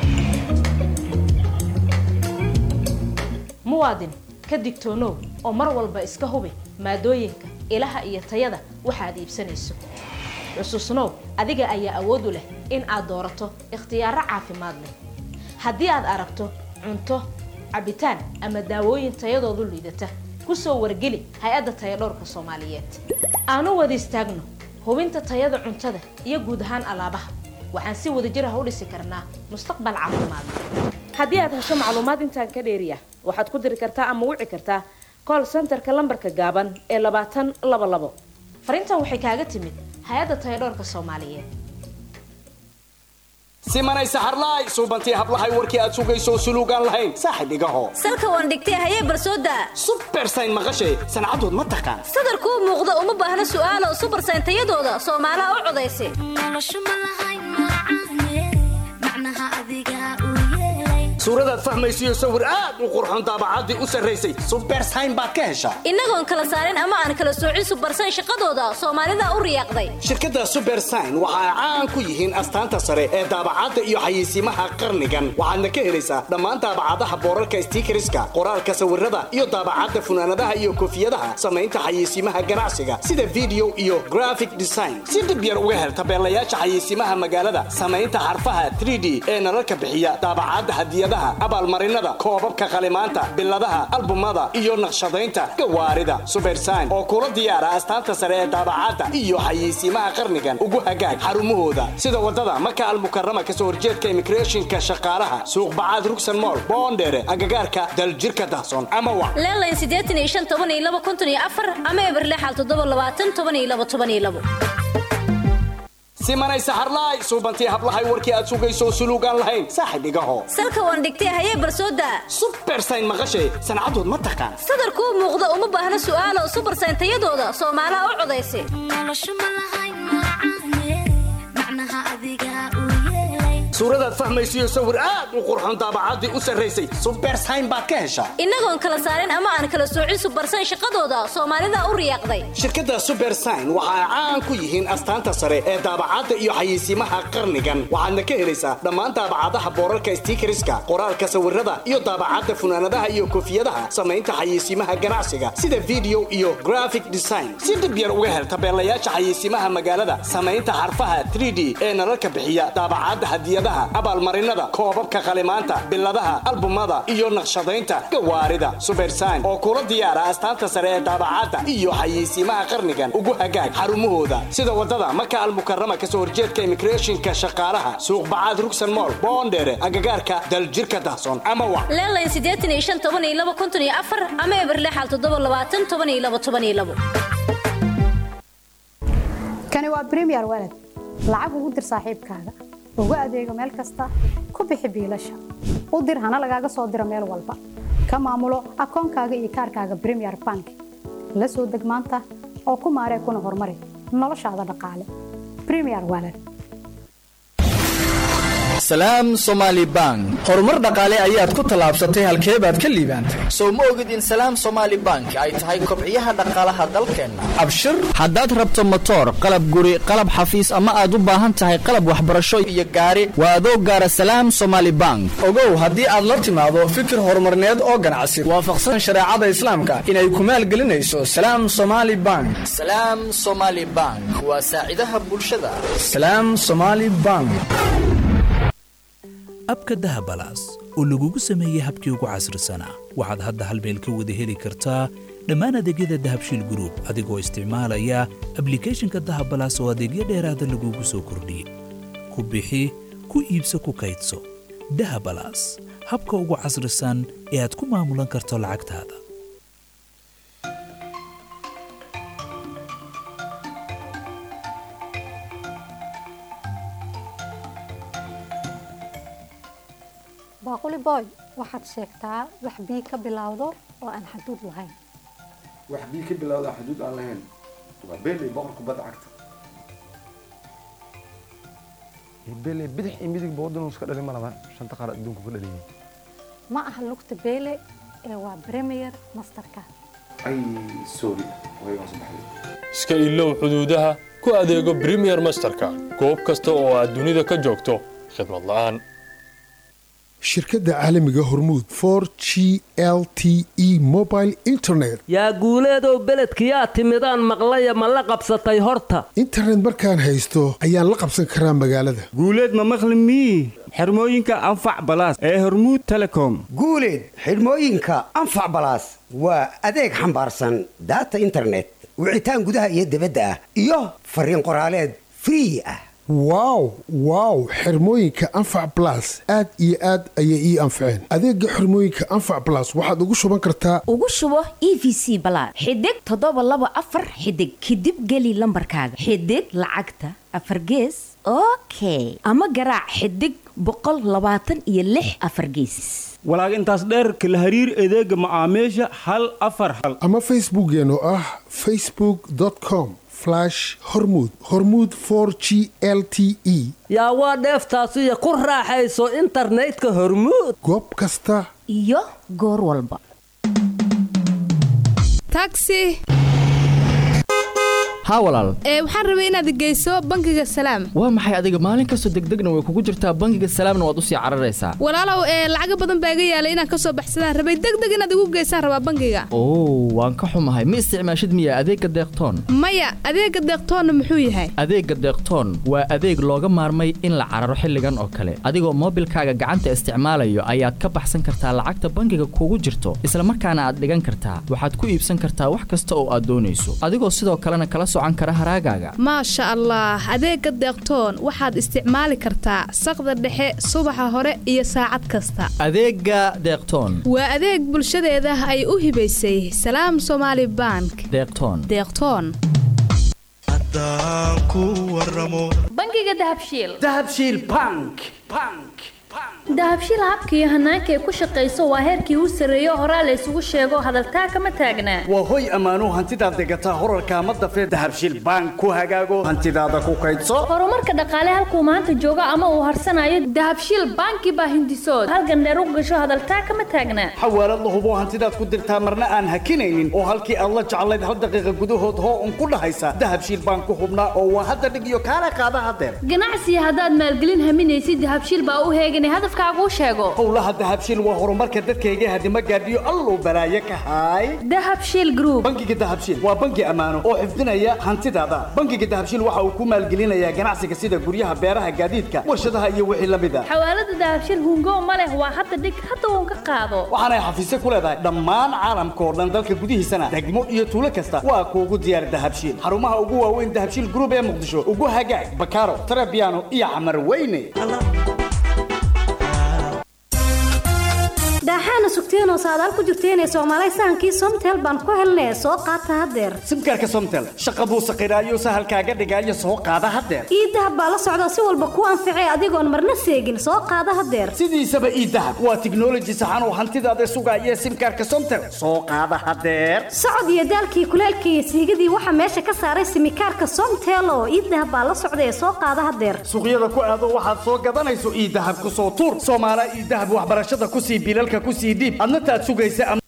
muwaadin ka digtoonow oo mar walba iska hubi maadooyinka ilaha iyo tayada waxaad iibsanayso xusuusnow adiga ayaa awood u leh in aad doorato ikhtiyaaro caafimaad leh haddii aad aragto cunto cabitaan ama daawooyin tayadoodu liidata ku soo wargeli hay-adda tayadhowrka soomaaliyeed aanu wada istaagno hubinta tayada cuntada iyo guud ahaan alaabaha waxaan si wadajir ah u dhisi karnaa mustaqbal caafimaad haddii aad hesho macluumaad intaan ka dheeriya waxaad ku diri kartaa ama wici kartaa call centerka lambarka gaaban ee labaatan laba labo fariintan waxay kaaga timid hay-adda tayadhowrka soomaaliyeed simanay saxarlaay suubantii hablahay warkii aad sugayso suluugaan lahayn saaxib igaho salka waan dhigtay hayee barsooda subersayn maqashay sancadood ma taqaan sadarkuu muuqda uma baahna su'aalo subersayn tayadooda soomaalaha u codaysa suuradaad fahmaysiyo sawir aad u qurxoon daabacaddii u sarraysay subersayn baad ka heshaa innagoon kala saarin ama aan kala soocin subarsan shaqadooda soomaalida u riyaaqday shirkadda subersign waxa ay caan ku yihiin astaanta sare ee daabacadda iyo xayeysiimaha qarnigan waxaadna ka helaysaa dhammaan daabacadaha boorarka stiikariska qoraalka sawirada iyo daabacadda funaanadaha iyo koofiyadaha samaynta xayeysiimaha ganacsiga sida video iyo graphic design si dhib yar uga hel tabeelayaasha xayeysiimaha magaalada samaynta xarfaha 3d ee nalalka bixiya daabacadda hadiyadaha abaalmarinada koobabka qalimaanta biladaha albumada iyo naqshadaynta gawaarida subersign oo kula diyaara astaanta sare ee daabacadda iyo xayeysiimaha qarnigan ugu hagaag xarumahooda sida wadada maka almukarama kasoo horjeedka immigrationka shaqaalaha suuq bacaad rugsan mool boondheere agagaarka daljirka dahsoon ama wac leelayn siddeetan iyo shan toban iyo laba konton iyo afar ama eber lixal toddoba labaatan toban iyo laba toban iyo labo simanay saxarlaay suubantii hablahay warkii aad sugayso suluugaan lahayn saaxib igaho salka waan dhigtay hayee barsooda subersayn maqashay sancadood ma taqaan sadarkuu muuqda uma baahna su'aalo subarsayn tayadooda soomaalaha u codaysa suuradaad fahmaysiyo sawir aad u qurxoon daabacaddii u sarraysay subersayn baad ka heshaa innagoon kala saarin ama aan kala soocin subarsayn shaqadooda soomaalida u riyaaqday shirkadda subersign waxa ay caan ku yihiin astaanta sare ee daabacadda iyo xayeysiimaha qarnigan waxaadna ka helaysaa dhammaan daabacadaha boorarka stiikariska qoraalka sawirada iyo daabacadda funaanadaha iyo koofiyadaha samaynta xayeysiimaha ganacsiga sida video iyo graphic design si dhib yar uga hel tabeelayaasha xayeysiimaha magaalada samaynta xarfaha 3d ee nalalka bixiya daabacadda hadiyadaha abaalmarinada koobabka qalimaanta biladaha albumada iyo naqshadaynta gawaarida subersign oo kula diyaara astaanta sare ee daabacadda iyo xayeysiimaha qarnigan ugu hagaag xarumahooda sida wadada maka almukarama kasoo horjeedka immigrationka shaqaalaha suuq bacaad rugsan mool boondheere agagaarka daljirka dahsoon ama wac leelayn siddeetan iyo shan toban iyo laba konton iyo afar ama eber lixal toddoba labaatan toban iyo laba toban iyo labo kani waa premier walad lacag ugu dir saaxiibkaaga ugu adeego meel kasta ku bixi biilasha u dir hana lagaaga soo diro meel walba ka maamulo akoonkaaga iyo kaarkaaga premier bank la soo deg maanta oo ku maaree kuna horumari noloshaada dhaqaale premier walad salaam somaali bank horumar dhaqaale ayaad ku tallaabsatay halkee baad ka liibaantay sow ma ogid in salaam somaali bank ay tahay kobciyaha dhaqaalaha dalkeenna abshir haddaad rabto motoor qalab guri qalab xafiis ama aad u baahan tahay qalab waxbarasho iyo gaari waa adoo gaara salaam somaali bank ogow haddii aad la timaado fikir horumarneed oo ganacsi waafaqsan shareecada islaamka inay ku maalgelinayso salaam somaali bank salaam somaali bank waa saacidaha bulshada salaam somaali bank abka dahabalaas oo lagugu sameeyey habkii ugu casrisanaa waxaad hadda hal meel ka wada heli kartaa dhammaan adeegyada dahabshiil gruub adigoo isticmaalaya ablikhethonka dahabalaas oo adeegyo dheeraada lagugu soo kordhiyey ku bixi ku iibso ku kaydso dahabalaas habka ugu casrisan ee aad ku maamulan karto lacagtaada baaquli boy waxaad sheegtaa wax bii ka bilowdo oo aan xaduud lahayn wax bii ka bilowda xuduud aan lahayn waa beeley boqorka badda cagta beeley bidix iyo midig boodin iska dhalin ma laban shanta qaar adduunku ka dhaliyay ma aha lugta beele ee waa premier masterka ay sorry way hoos baxday iska ilow xuduudaha ku adeego premier masterka goob kasta oo aad dunida ka joogto khidmad la'aan shirkadda caalamiga hormuud for g l t e mobile internet yaa guuleedow beledkiyaa timidaan maqlaya ma la qabsatay horta internet markaan haysto ayaan la qabsan karaa magaalada guuleed ma maqli mii xirmooyinka anfac balaas ee hormuud telecom guuleed xidhmooyinka anfac balaas waa adeeg xambaarsan daata internet wicitaan gudaha iyo dibadda ah iyo fariin qoraaleed free ah wow wow xirmooyinka anfac blas aad iyo aad ayay ii anfaceen adeega xirmooyinka anfac blas waxaad ugu shuban kartaa ugu shubo e v c balaad xidig toddoba laba afar xidig kadib geli lambarkaaga xidig lacagta afar gees okay ama garaac xidig boqol labaatan iyo lix afar geesis walaag intaas dheer kala hariir adeega macaamiisha hal afar hal ama facebookeen oo ah facebook com flash hormuud hormuud for g l t e yaa waa dheeftaasiyo ku raaxayso internetka hormuud goob kasta iyo goor walba taxi haa walaal ee waxaan rabay inaad geyso bangiga salaam waa maxay adiga maalin kastoo degdegna way kugu jirtaa bangiga salaamna waad usii cararaysaa walaalow ee lacaga badan baa iga yaalay inaan kasoo baxsadaan rabay degdeg inaad igu geysaan rabaa bangiga oo waan ka xumahay ma isticmaashid miya adeegga deeqtoon maya adeega deeqtoonna muxuu yahay adeegga deeqtoon waa adeeg looga maarmay in la cararo xilligan oo kale adigoo moobilkaaga gacanta isticmaalayo ayaad ka baxsan kartaa lacagta bangiga kugu jirto isla markaana aad dhigan kartaa waxaad ku iibsan kartaa wax kasta oo aad doonayso adigoo sidoo kalena kala socan kara haraagaaga maasha allah adeega deeqtoon waxaad isticmaali kartaa saqda dhexe subaxa hore iyo saacad kasta adeegga deeqtoon waa adeeg bulshadeeda ay u hibaysay salaam somaali bank deeqtoon deeqtoon bangiga dahabshiil dahabshiil bank bank dahabshiil habka iyo hanaanka ay ku shaqayso waa heerkii u sarreeyo horaa la isugu sheego hadaltaa kama taagnaa waa hoy ammaanuu hantidaad degataa horarka ama dafee dahabshiil bank ku hagaago hantidaada ku kaydso horumarka dhaqaale halkuu maanta joogo ama uu harsanayo dahabshiil banki baa hindisood halgandheer u gasho hadaltaa kama taagnaa xawaalad la hubo hantidaad ku dirtaa marna aan hakinaynin oo halkii aad la jeclayd hal daqiiqa gudahood hoo un ku dhahaysa dahabshiil bank ku hubnaa oo waa hadda dhig iyo kaala qaada hadeer ganacsiga haddaad maalgelin haminaysid dahabshiil baa u heeganay hadafkaaguu sheego howlaha dahabshiil waa horumarka dadkayga hadima gaadhiyo alluu balaaye ka haay dahabshiil group bangiga dahabshiil waa bangi ammaano oo xifdinaya hantidaada bangiga dahabshiil waxa uu ku maalgelinayaa ganacsiga sida guryaha beeraha gaadiidka warshadaha iyo wixii la mid a xawaalada dahabshiil hungo ma leh waa hadda dhig hadda uun ka qaado waxaanay xafiisyo ku leedahay dhammaan caalamka oo dhan dalka gudihiisana degmo iyo tuulo kasta waa kuugu diyaar dahabshiil xarumaha ugu waaweyn dahabshiil group ee muqdisho ugu hagaag bakaaro tarabiano iyo camar weyne daaxaana sugteenoo saadaal ku jirteenee soomaalay sahankii somtel baan ku helnee soo qaata haddeer simkaarka somtel shaqa buu saqiraayo sahalkaaga dhigaayo soo qaada haddeer ii dahab baa la socda si walba ku anficee adigoon marna seegin soo qaada haddeer sidiisaba ii dahab waa tiknoloji saxan oo hantidaada sugaaya simkaarka somtel soo qaada haddeer socod iyo daalkii kuleelkii iyo siigadii waxaa meesha ka saaray simikaarka somtel oo ii dahab baa la socda ee soo qaada haddeer suuqyada ku aado waxaad soo gadanayso ii dahab ku soo tuur soomaala ii dahab waxbarashada ku sii bilalka ku sii dhiib adna taad sugaysa ama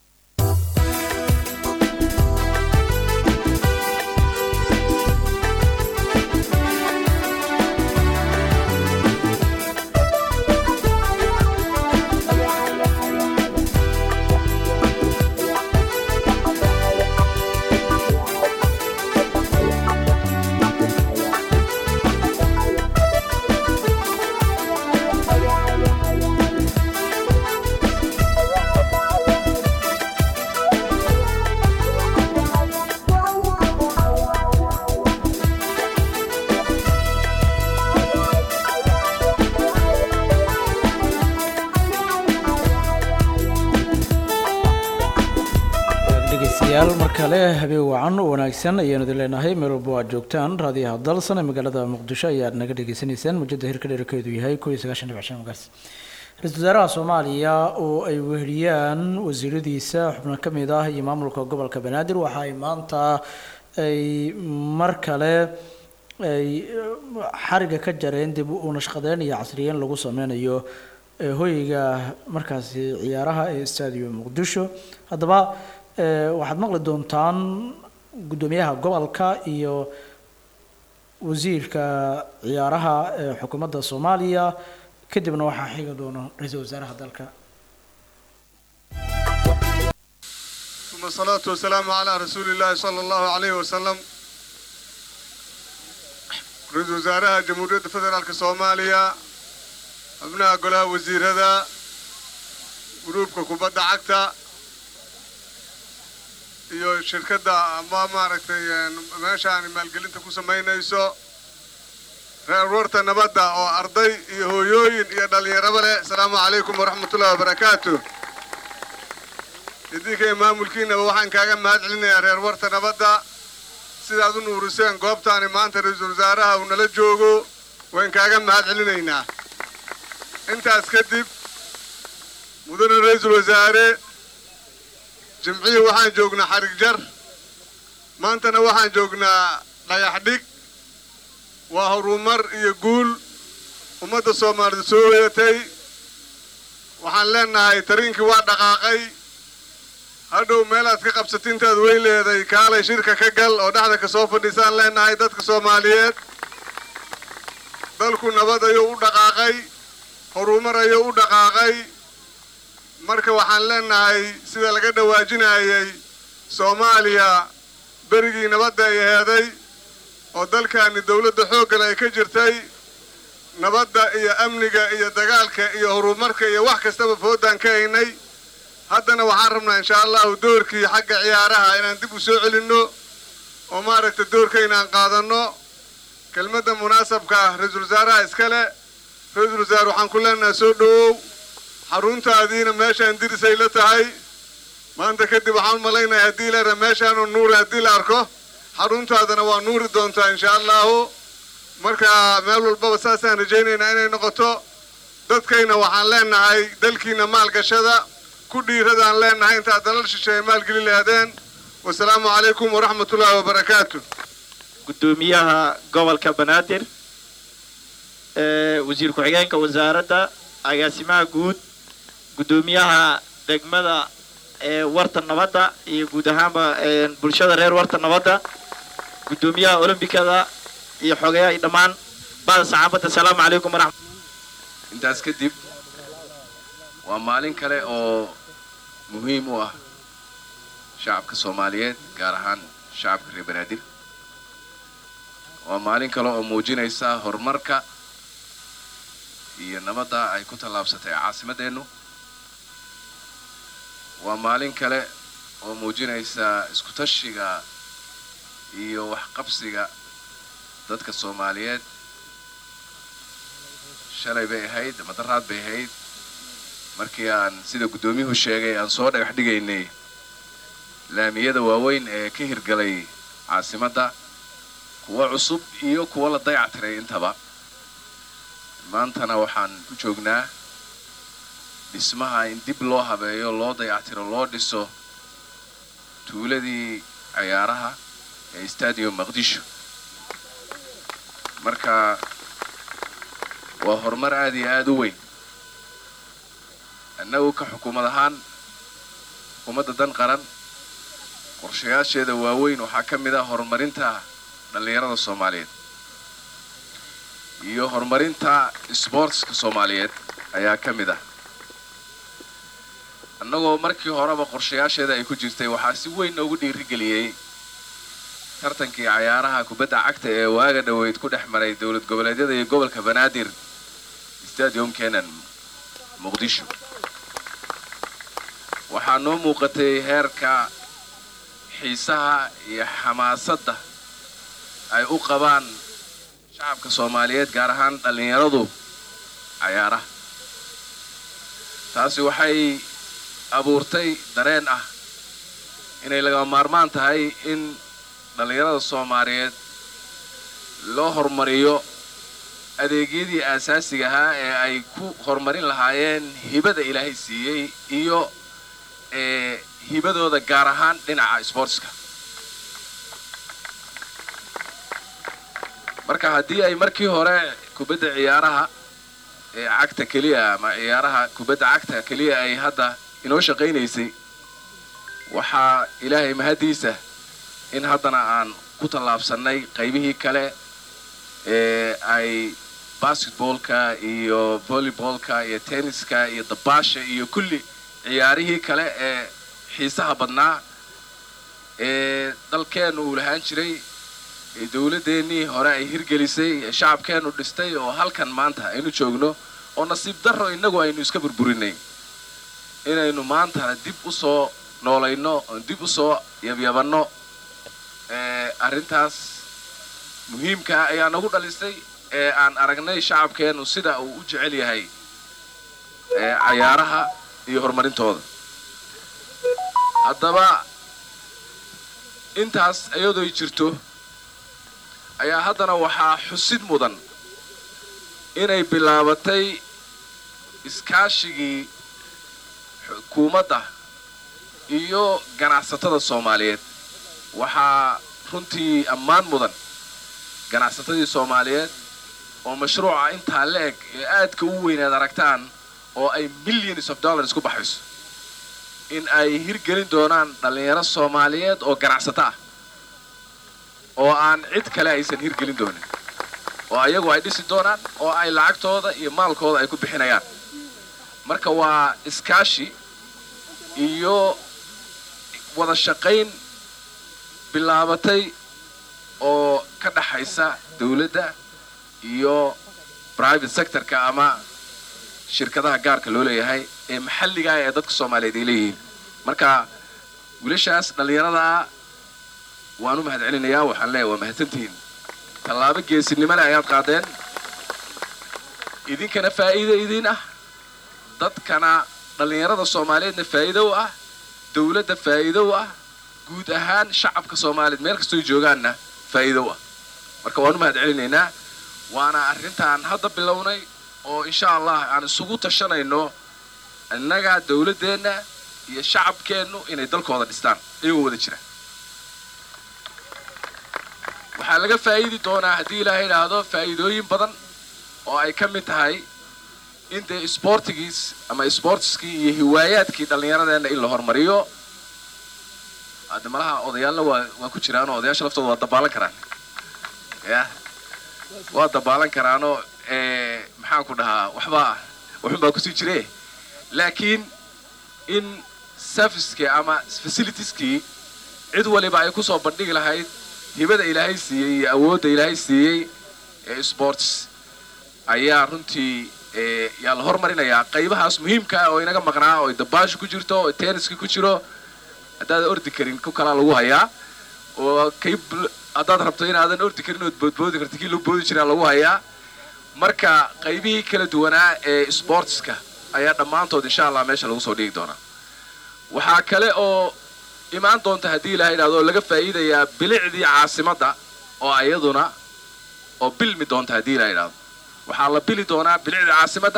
dhegeystayaal mar kale habeen wacan oo wanaagsan ayaanu idin leenahay meel walba aad joogtaan raadiyaha dalsan ee magaalada muqdisho ayaad naga dhagaysanaysaan mujada hirka dherkeedu yahay kow iyo sagaashan dhibic shan magaas ra-iisul wasaaraha soomaaliya oo ay weheliyaan wasiiradiisa xubno ka mid ah iyo maamulka gobolka banaadir waxa ay maanta ay mar kale ay xariga ka jareen dib u nashqadeyn iyo casriyeyn lagu sameynayo ee hoyga markaasi ciyaaraha ee stadium muqdisho haddaba ee, waxaad maqli doontaan guddoomiyaha gobolka iyo wasiirka ciyaaraha ee xukuumadda soomaaliya kadibna waxaa xigi doona ra-iisul wasaaraha dalka ثم الصلاة والسلام على رسول الله صلى الله عليه وسلم رئيس وزراء جمهورية فدرالك صوماليا أبناء قلاء وزير هذا جروبك كوبادة عكتا iyo shirkadda ama maaragtay meeshaan maalgelinta ku samaynayso reer warta nabadda oo arday iyo hooyooyin iyo dhallinyaraba leh asalaamu calaykum waraxmatullahi wabarakaatu idinka iyo maamulkiinaba waxaan kaaga mahad celinayaa reer warta nabadda sidaad u nuuriseen goobtaani maanta ra-iisul wasaaraha uu nala joogo waan kaaga mahad celinaynaa intaas kadib mudane ra-iisul wasaare jimcihii waxaan joognaa xarig jar maantana waxaan joognaa dhagax dhig waa horumar iyo guul ummadda soomaalida soo hoyatay waxaan leenahay tariinkii waa dhaqaaqay hadhow meelaad ka qabsatintaad wey leeday kaalay shirka ka gal oo dhexda ka soo fadhiisaan leenahay dadka soomaaliyeed dalku nabad ayuu u dhaqaaqay horumar ayuu u dhaqaaqay marka waxaan leenahay sida laga dhawaajinayay soomaaliya berigii nabadda ay heeday oo dalkaani dawladda xooggale ay ka jirtay nabadda iyo amniga iyo dagaalka iyo horumarka iyo wax kastaba foodaan ka haynay haddana waxaan rabnaa inshaa allahu doorkii xagga ciyaaraha inaan dib u soo celinno oo maaragta doorkayna aan qaadanno kelmadda munaasabka ah ra-iisul wasaaraha iskale ra-iisul wasaare waxaan ku leenahay soo dhowow xaruntaadiina meeshaan dirisay la tahay maanta kadib waxaan u malaynahay haddii leera meeshaanu nuuri haddii la arko xaruntaadana waa nuuri doontaa inshaa allahu marka meel walbaba saasaan rajaynaynaa inay noqoto dadkayna waxaan leenahay dalkiina maalgashada ku dhiiradaan leenahay intaad dalal shisheeye maalgeli lahaadeen wasalaamu calaykum waraxmatullaahi wabarakaatu gudoomiyaha gobolka banaadir wasiir ku-xigeenka wasaaradda agaasimaha guud gudoomiyaha degmada warta nabadda iyo guud ahaanba bulshada reer warta nabadda gudoomiyaha olombikada iyo xogeyaha iyo dhammaan bada saxaafadda asalaamu calaykum waraxmat intaas kadib waa maalin kale oo muhiim u ah shacabka soomaaliyeed gaar ahaan shacabka reer banaadir waa maalin kale oo muujinaysa horumarka iyo nabadda ay ku tallaabsatay caasimadeennu waa maalin kale oo muujinaysa isku tashiga iyo waxqabsiga dadka soomaaliyeed shalay bay ahayd madaraad bay ahayd markii aan sida guddoomiyuhu sheegay aan soo dhagax dhigaynay laamiyada waaweyn ee ka hirgalay caasimadda kuwa cusub iyo kuwa la dayactiray intaba maantana waxaan ku joognaa dhismaha in dib loo habeeyo loo dayactiro loo dhiso tuuladii cayaaraha ee stadium maqdisho marka waa horumar aada iyo aada u weyn annagu ka xukuumad ahaan xukuumadda dan qaran qorshayaasheeda waaweyn waxaa ka mid ah horumarinta dhallinyarada soomaaliyeed iyo horumarinta sboortska soomaaliyeed ayaa ka mid ah annagoo markii horeba qorshayaasheeda ay ku jirtay waxaa si weyn noogu dhiirigeliyey tartankii cayaaraha kubadda cagta ee waaga dhoweyd ku dhex maray dowlad goboleedyada iyo gobolka banaadir stadium kenan muqdisho waxaa noo muuqatay heerka xiisaha iyo xamaasadda ay u qabaan shacabka soomaaliyeed gaar ahaan dhallinyaradu cayaaraha taasi waxay abuurtay dareen ah inay lagama maarmaan tahay in dhallinyarada soomaaliyeed loo horumariyo adeegyadii aasaasiga ahaa ee ay ku horumarin lahaayeen hibada ilaahay siiyey iyo ee hibadooda gaar ahaan dhinaca sboortska marka haddii ay markii hore kubadda ciyaaraha ee cagta keliya ama ciyaaraha kubadda cagta keliya ay hadda inoo shaqaynaysay waxaa ilaahay mahaddiisa in haddana aan ku tallaabsannay qaybihii kale ee ay basketboolka iyo volleyboolka iyo tenniska iyo dabaasha iyo kulli ciyaarihii kale ee xiisaha badnaa ee dalkeennu uu lahaan jiray ee dowladdeennii hore ay hirgelisay ee shacabkeennu dhistay oo halkan maanta aynu joogno oo nasiib darro innagu aynu iska burburinay inaynu maantana dib u soo noolayno oon dib u soo yabyabanno ee arrintaas muhiimkaa ayaa nagu dhalisay ee aan aragnay shacabkeennu sida uu u jecel yahay ee cayaaraha iyo horumarintooda haddaba intaas iyadooy jirto ayaa haddana waxaa xusid mudan inay bilaabatay iskaashigii xukuumadda iyo ganacsatada soomaaliyeed waxaa runtii ammaan mudan ganacsatadii soomaaliyeed oo mashruuca intaa la eg ee aadka u weynaad aragtaan oo ay millions of dollars ku baxayso in ay hirgelin doonaan dhallinyaro soomaaliyeed oo ganacsato ah oo aan cid kale aysan hirgelin doonin oo ayagu ay dhisi doonaan oo ay lacagtooda iyo maalkooda ay ku bixinayaan marka waa iskaashi iyo wada shaqayn bilaabatay oo ka dhaxaysa dawladda iyo private sectorka ama shirkadaha gaarka loo leeyahay ee maxalliga ee dadka soomaaliyeed ay leeyihiin marka wiilashaas dhallinyaradaa waan u mahad celinayaa waxaan leeyahay waa mahadsantihiin tallaabo geesinimole ayaad qaadeen idinkana faa'iido idiin ah dadkana dhallinyarada soomaaliyeedna faa'iido u ah dawladda faa'iido u ah guud ahaan shacabka soomaaliyeed meel kastoo joogaanna faa'iido u ah marka waan u mahad celinaynaa waana arrintaan hadda bilownay oo insha allah aan isugu tashanayno innaga dawladdeenna iyo shacabkeennu inay dalkooda dhistaan iyagoo wada jira waxaa laga faa'iidi doonaa haddii ilaahay idhaahdo faa'iidooyin badan oo ay ka mid tahay in dee isboortigiis ama isboortiskii iyo hiwaayaadkii dhallinyaradeenna in la hormariyo hadde malaha odayaalna waa waa ku jiraanoo odayaasha laftooda waa dabaalan karaan ya waa dabaalan karaanoo maxaan ku dhahaa waxbaa waxun baa kusii jire laakiin in servicekii ama facilitieskii cid waliba ay kusoo bandhigi lahayd hibada ilaahay siiyey iyo awoodda ilaahay siiyey ee sports ayaa runtii yaa la hormarinayaa qaybahaas muhiimka ah oo inaga maqnaa oo dabaashu ku jirto oo tenniska ku jiro haddaadan ordi karin ku kalaa lagu hayaa oo kay haddaad rabto inaadan ordi karin ood boodboodi karta kii lagu boodi jiraa lagu hayaa marka qaybihii kala duwanaa ee sportska ayaa dhammaantood insha allah meesha lagu soo dhigi doonaa waxaa kale oo imaan doonta haddii ilaha idhahdo oo laga faa'iidayaa bilicdii caasimadda oo ayaduna oo bilmi doonta haddii ilaha idhahdo waxaa la bili doonaa bilicdii caasimadda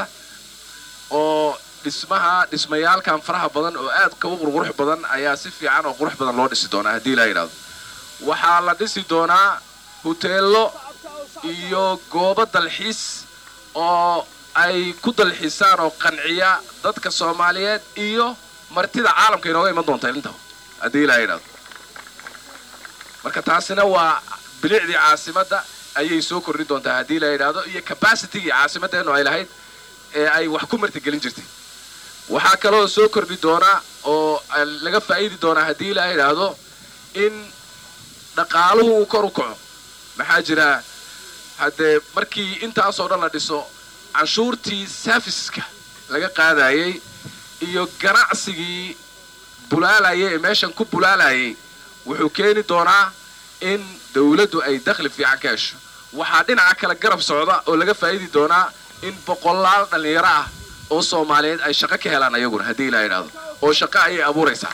oo dhismaha dhismayaalkan faraha badan oo aadka u qurqurux badan ayaa si fiican oo qurux badan loo dhisi doonaa haddii ilaha idhahdo waxaa la dhisi doonaa huteello iyo goobo dalxiis oo ay ku dalxiisaan oo qanciya dadka soomaaliyeed iyo martida caalamka inooga iman doonta inta haddii ilaha idhahdo marka taasina waa bilicdii caasimadda ayay soo kordhin doontaa haddii la yidhaahdo iyo capacitigii caasimaddeenu ay lahayd ee ay wax ku martigelin jirtay waxaa kaloo soo kordhi doonaa oo laga faa'iidi doonaa haddii la yidhaahdo in dhaqaaluhu uu kor u kaco maxaa jira haddee markii intaasoo dhan la dhiso canshuurtii serviceska laga qaadayay iyo ganacsigii bulaalayay ee meeshan ku bulaalayay wuxuu keeni doonaa in dawladdu ay dakhli fiican ka hesho waxaa dhinaca kale garab socda oo laga faa'iidi doonaa in boqolaal dhallinyaro ah oo soomaaliyeed ay shaqo ka helaan ayaguna haddii ilaa idhaahdo oo shaqo ayay abuuraysaa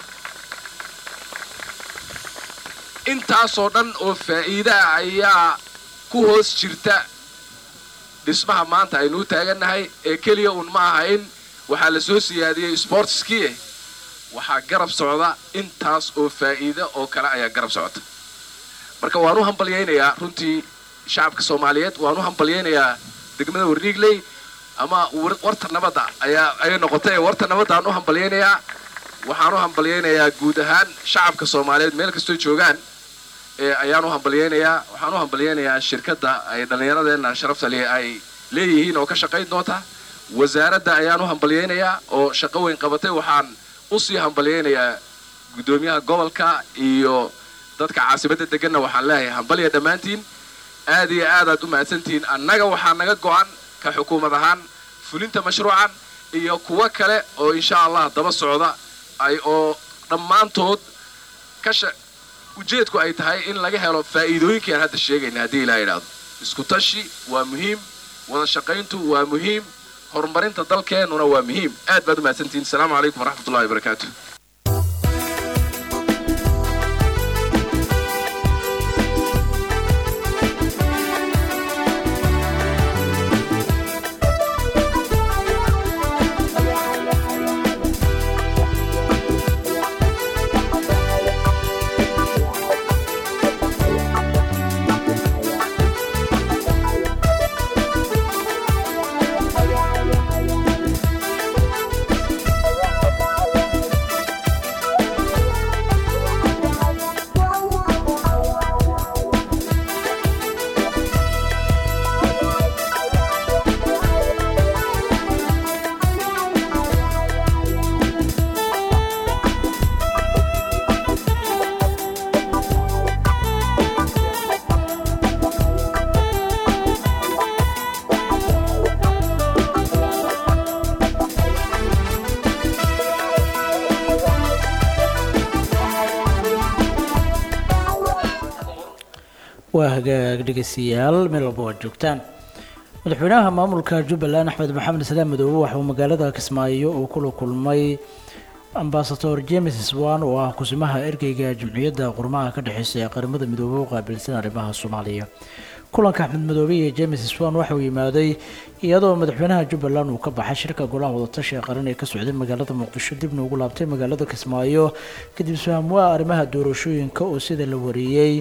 intaasoo dhan oo faa'iidaha ayaa ku hoos jirta dhismaha maanta aynu u taagannahay ee keliya uun ma aha in waxaa la soo siyaadiyey sportskii waxaa garab socda intaas oo faa'iida oo kale ayaa garab socota marka waan u hambalyaynayaa runtii shacabka soomaaliyeed waan u hambalyaynayaa degmada warniigley ama warta nabadda ayaa ayay noqotay warta nabadda aan u hambalyaynayaa waxaan u hambalyaynayaa guud ahaan shacabka soomaaliyeed meel kastoo joogaan ayaan u hambalyaynayaa waxaan u hambalyaynayaa shirkadda ay dhallinyaradeenna sharafta leh ay leeyihiin oo ka shaqayn doonta wasaaradda ayaan u hambalyaynayaa oo shaqo weyn qabatay waxaan usii hambalyaynayaa guddoomiyaha gobolka iyo dadka caasimadda deganna waxaan leeyahay hambalya dhammaantiin aad iyo aadaad u mahadsantihiin annaga waxaa naga go'an ka xukuumad ahaan fulinta mashruucan iyo kuwo kale oo insha allah daba socda ay oo dhammaantood kasha ujeedku ay tahay in laga helo faa'iidooyinkii aan hadda sheegayna haddii ilaa idhaahdo isku tashi waa muhiim wada shaqayntu waa muhiim horumarinta dalkeennuna waa muhiim aad baad u mahadsantihiin asalaamu calaykum waraxmatullahi wabarakaatu waa hagaag dhegeystayaal meel walba waad joogtaan madaxweynaha maamulka jubbaland axmed maxamed islaam madoobe waxa uu magaalada kismaayo uu kula kulmay ambasador james swan oo ah kusimaha ergeyga jamciyadda qurmaha ka dhexeysa ee qaramada midoobey u qaabilsan arrimaha soomaaliya kulanka axmed madoobe iyo james swan waxa uu yimaaday iyadoo madaxweynaha jubbaland uu ka baxay shirka golaha wadatashi ee qaran ee ka socday magaalada muqdisho dibna ugu laabtay magaalada kismaayo kadib isfahamwaa arrimaha doorashooyinka oo sida la wariyey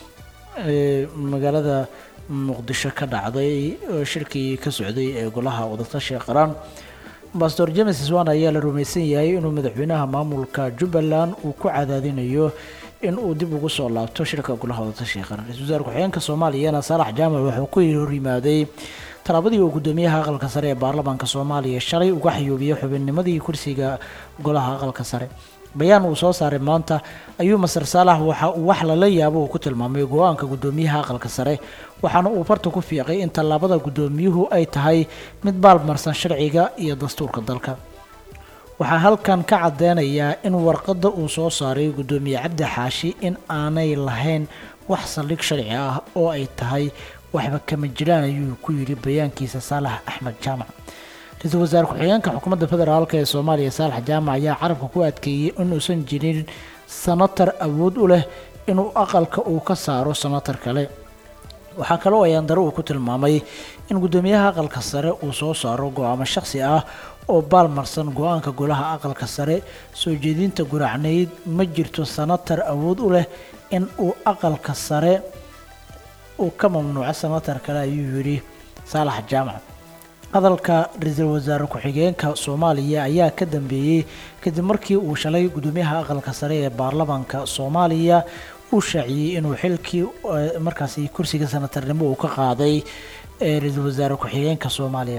ee magaalada muqdisho ka dhacday oo shirkii ka socday ee golaha wadatashi ee qaran ambasador james swan ayaa la rumaysan yahay inuu madaxweynaha maamulka jubbaland uu ku cadaadinayo in uu dib ugu soo laabto shirka golaha wadatashiga qaran ra-iisul wasaare ku-xigeenka soomaaliyana saalax jaamac wuxuu ku hor yimaaday tallaabadii uu gudoomiyaha aqalka sare ee baarlamaanka soomaaliya shalay uga xayuubiyey xubinnimadii kursiga golaha aqalka sare bayaan uu soo saaray maanta ayuu masar saalax waxa uu wax lala yaabo uu ku tilmaamay go-aanka gudoomiyaha aqalka sare waxaana uu farta ku fiiqay in tallaabada gudoomiyuhu ay tahay mid baalmarsan sharciga iyo dastuurka dalka waxaa halkan ka cadeynayaa in warqadda uu soo saaray gudoomiye cabdi xaashi in aanay lahayn wax saldhig sharci ah oo ay tahay waxba kama jiraan ayuu ku yidhi bayaankiisa saalax axmed jaamac ra-iisul wasaare ku-xigeenka xukuumadda federaalk ee soomaaliya saalax jaamac ayaa carabka ku adkeeyey inuusan jirin sanatar awood u leh inuu aqalka uu ka saaro sanatar kale waxaa kaloo ayaandaro uu ku tilmaamay in gudoomiyaha aqalka sare uu soo saaro go-aamo shakhsi ah oo baalmarsan go-aanka golaha aqalka sare soo jeedinta guracnayd ma jirto sanatar awood u leh in uu aqalka sare uu ka mamnuuco sanatar kale ayuu yidhi saalax jaamac hadalka ra-iisul wasaare ku-xigeenka soomaaliya ayaa ka dambeeyey kadib markii uu shalay gudoomiyaha aqalka sare ee baarlamaanka soomaaliya uu shaaciyey inuu xilkii markaasi kursiga sanatarnimo uu ka qaaday ee ra-iisul wasaare ku-xigeenka soomaaliya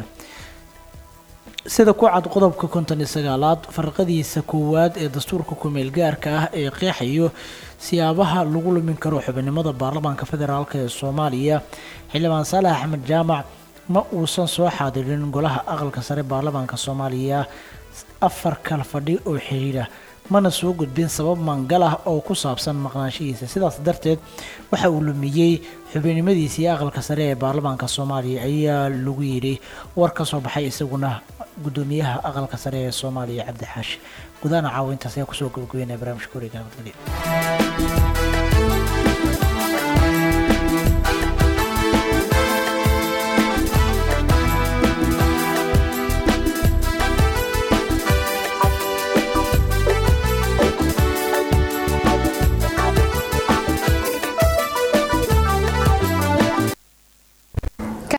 sida ku cad qodobka konton iyo sagaalaad farqadiisa koowaad ee dastuurka kumeel gaarka ah ee qeexayo siyaabaha lagu lumin karo xubinimada baarlamaanka federaalk ee soomaaliya xildhibaan saalax axmed jaamac ma uusan soo xaadirin golaha aqalka sare baarlamaanka soomaaliya afar kala fadhi oo xiriira mana soo gudbin sabab mangal ah oo ku saabsan maqnaanshihiisa sidaas darteed waxa uu lumiyey xubinimadiisii aqalka sare ee baarlamaanka soomaaliya ayaa lagu yidhi war ka soo baxay isaguna gudoomiyaha aqalka sare ee soomaaliya cabdi xaashi gudaana caawintaas ayaa kusoo gabagabeynaya barnaamijka wareega nabadgelya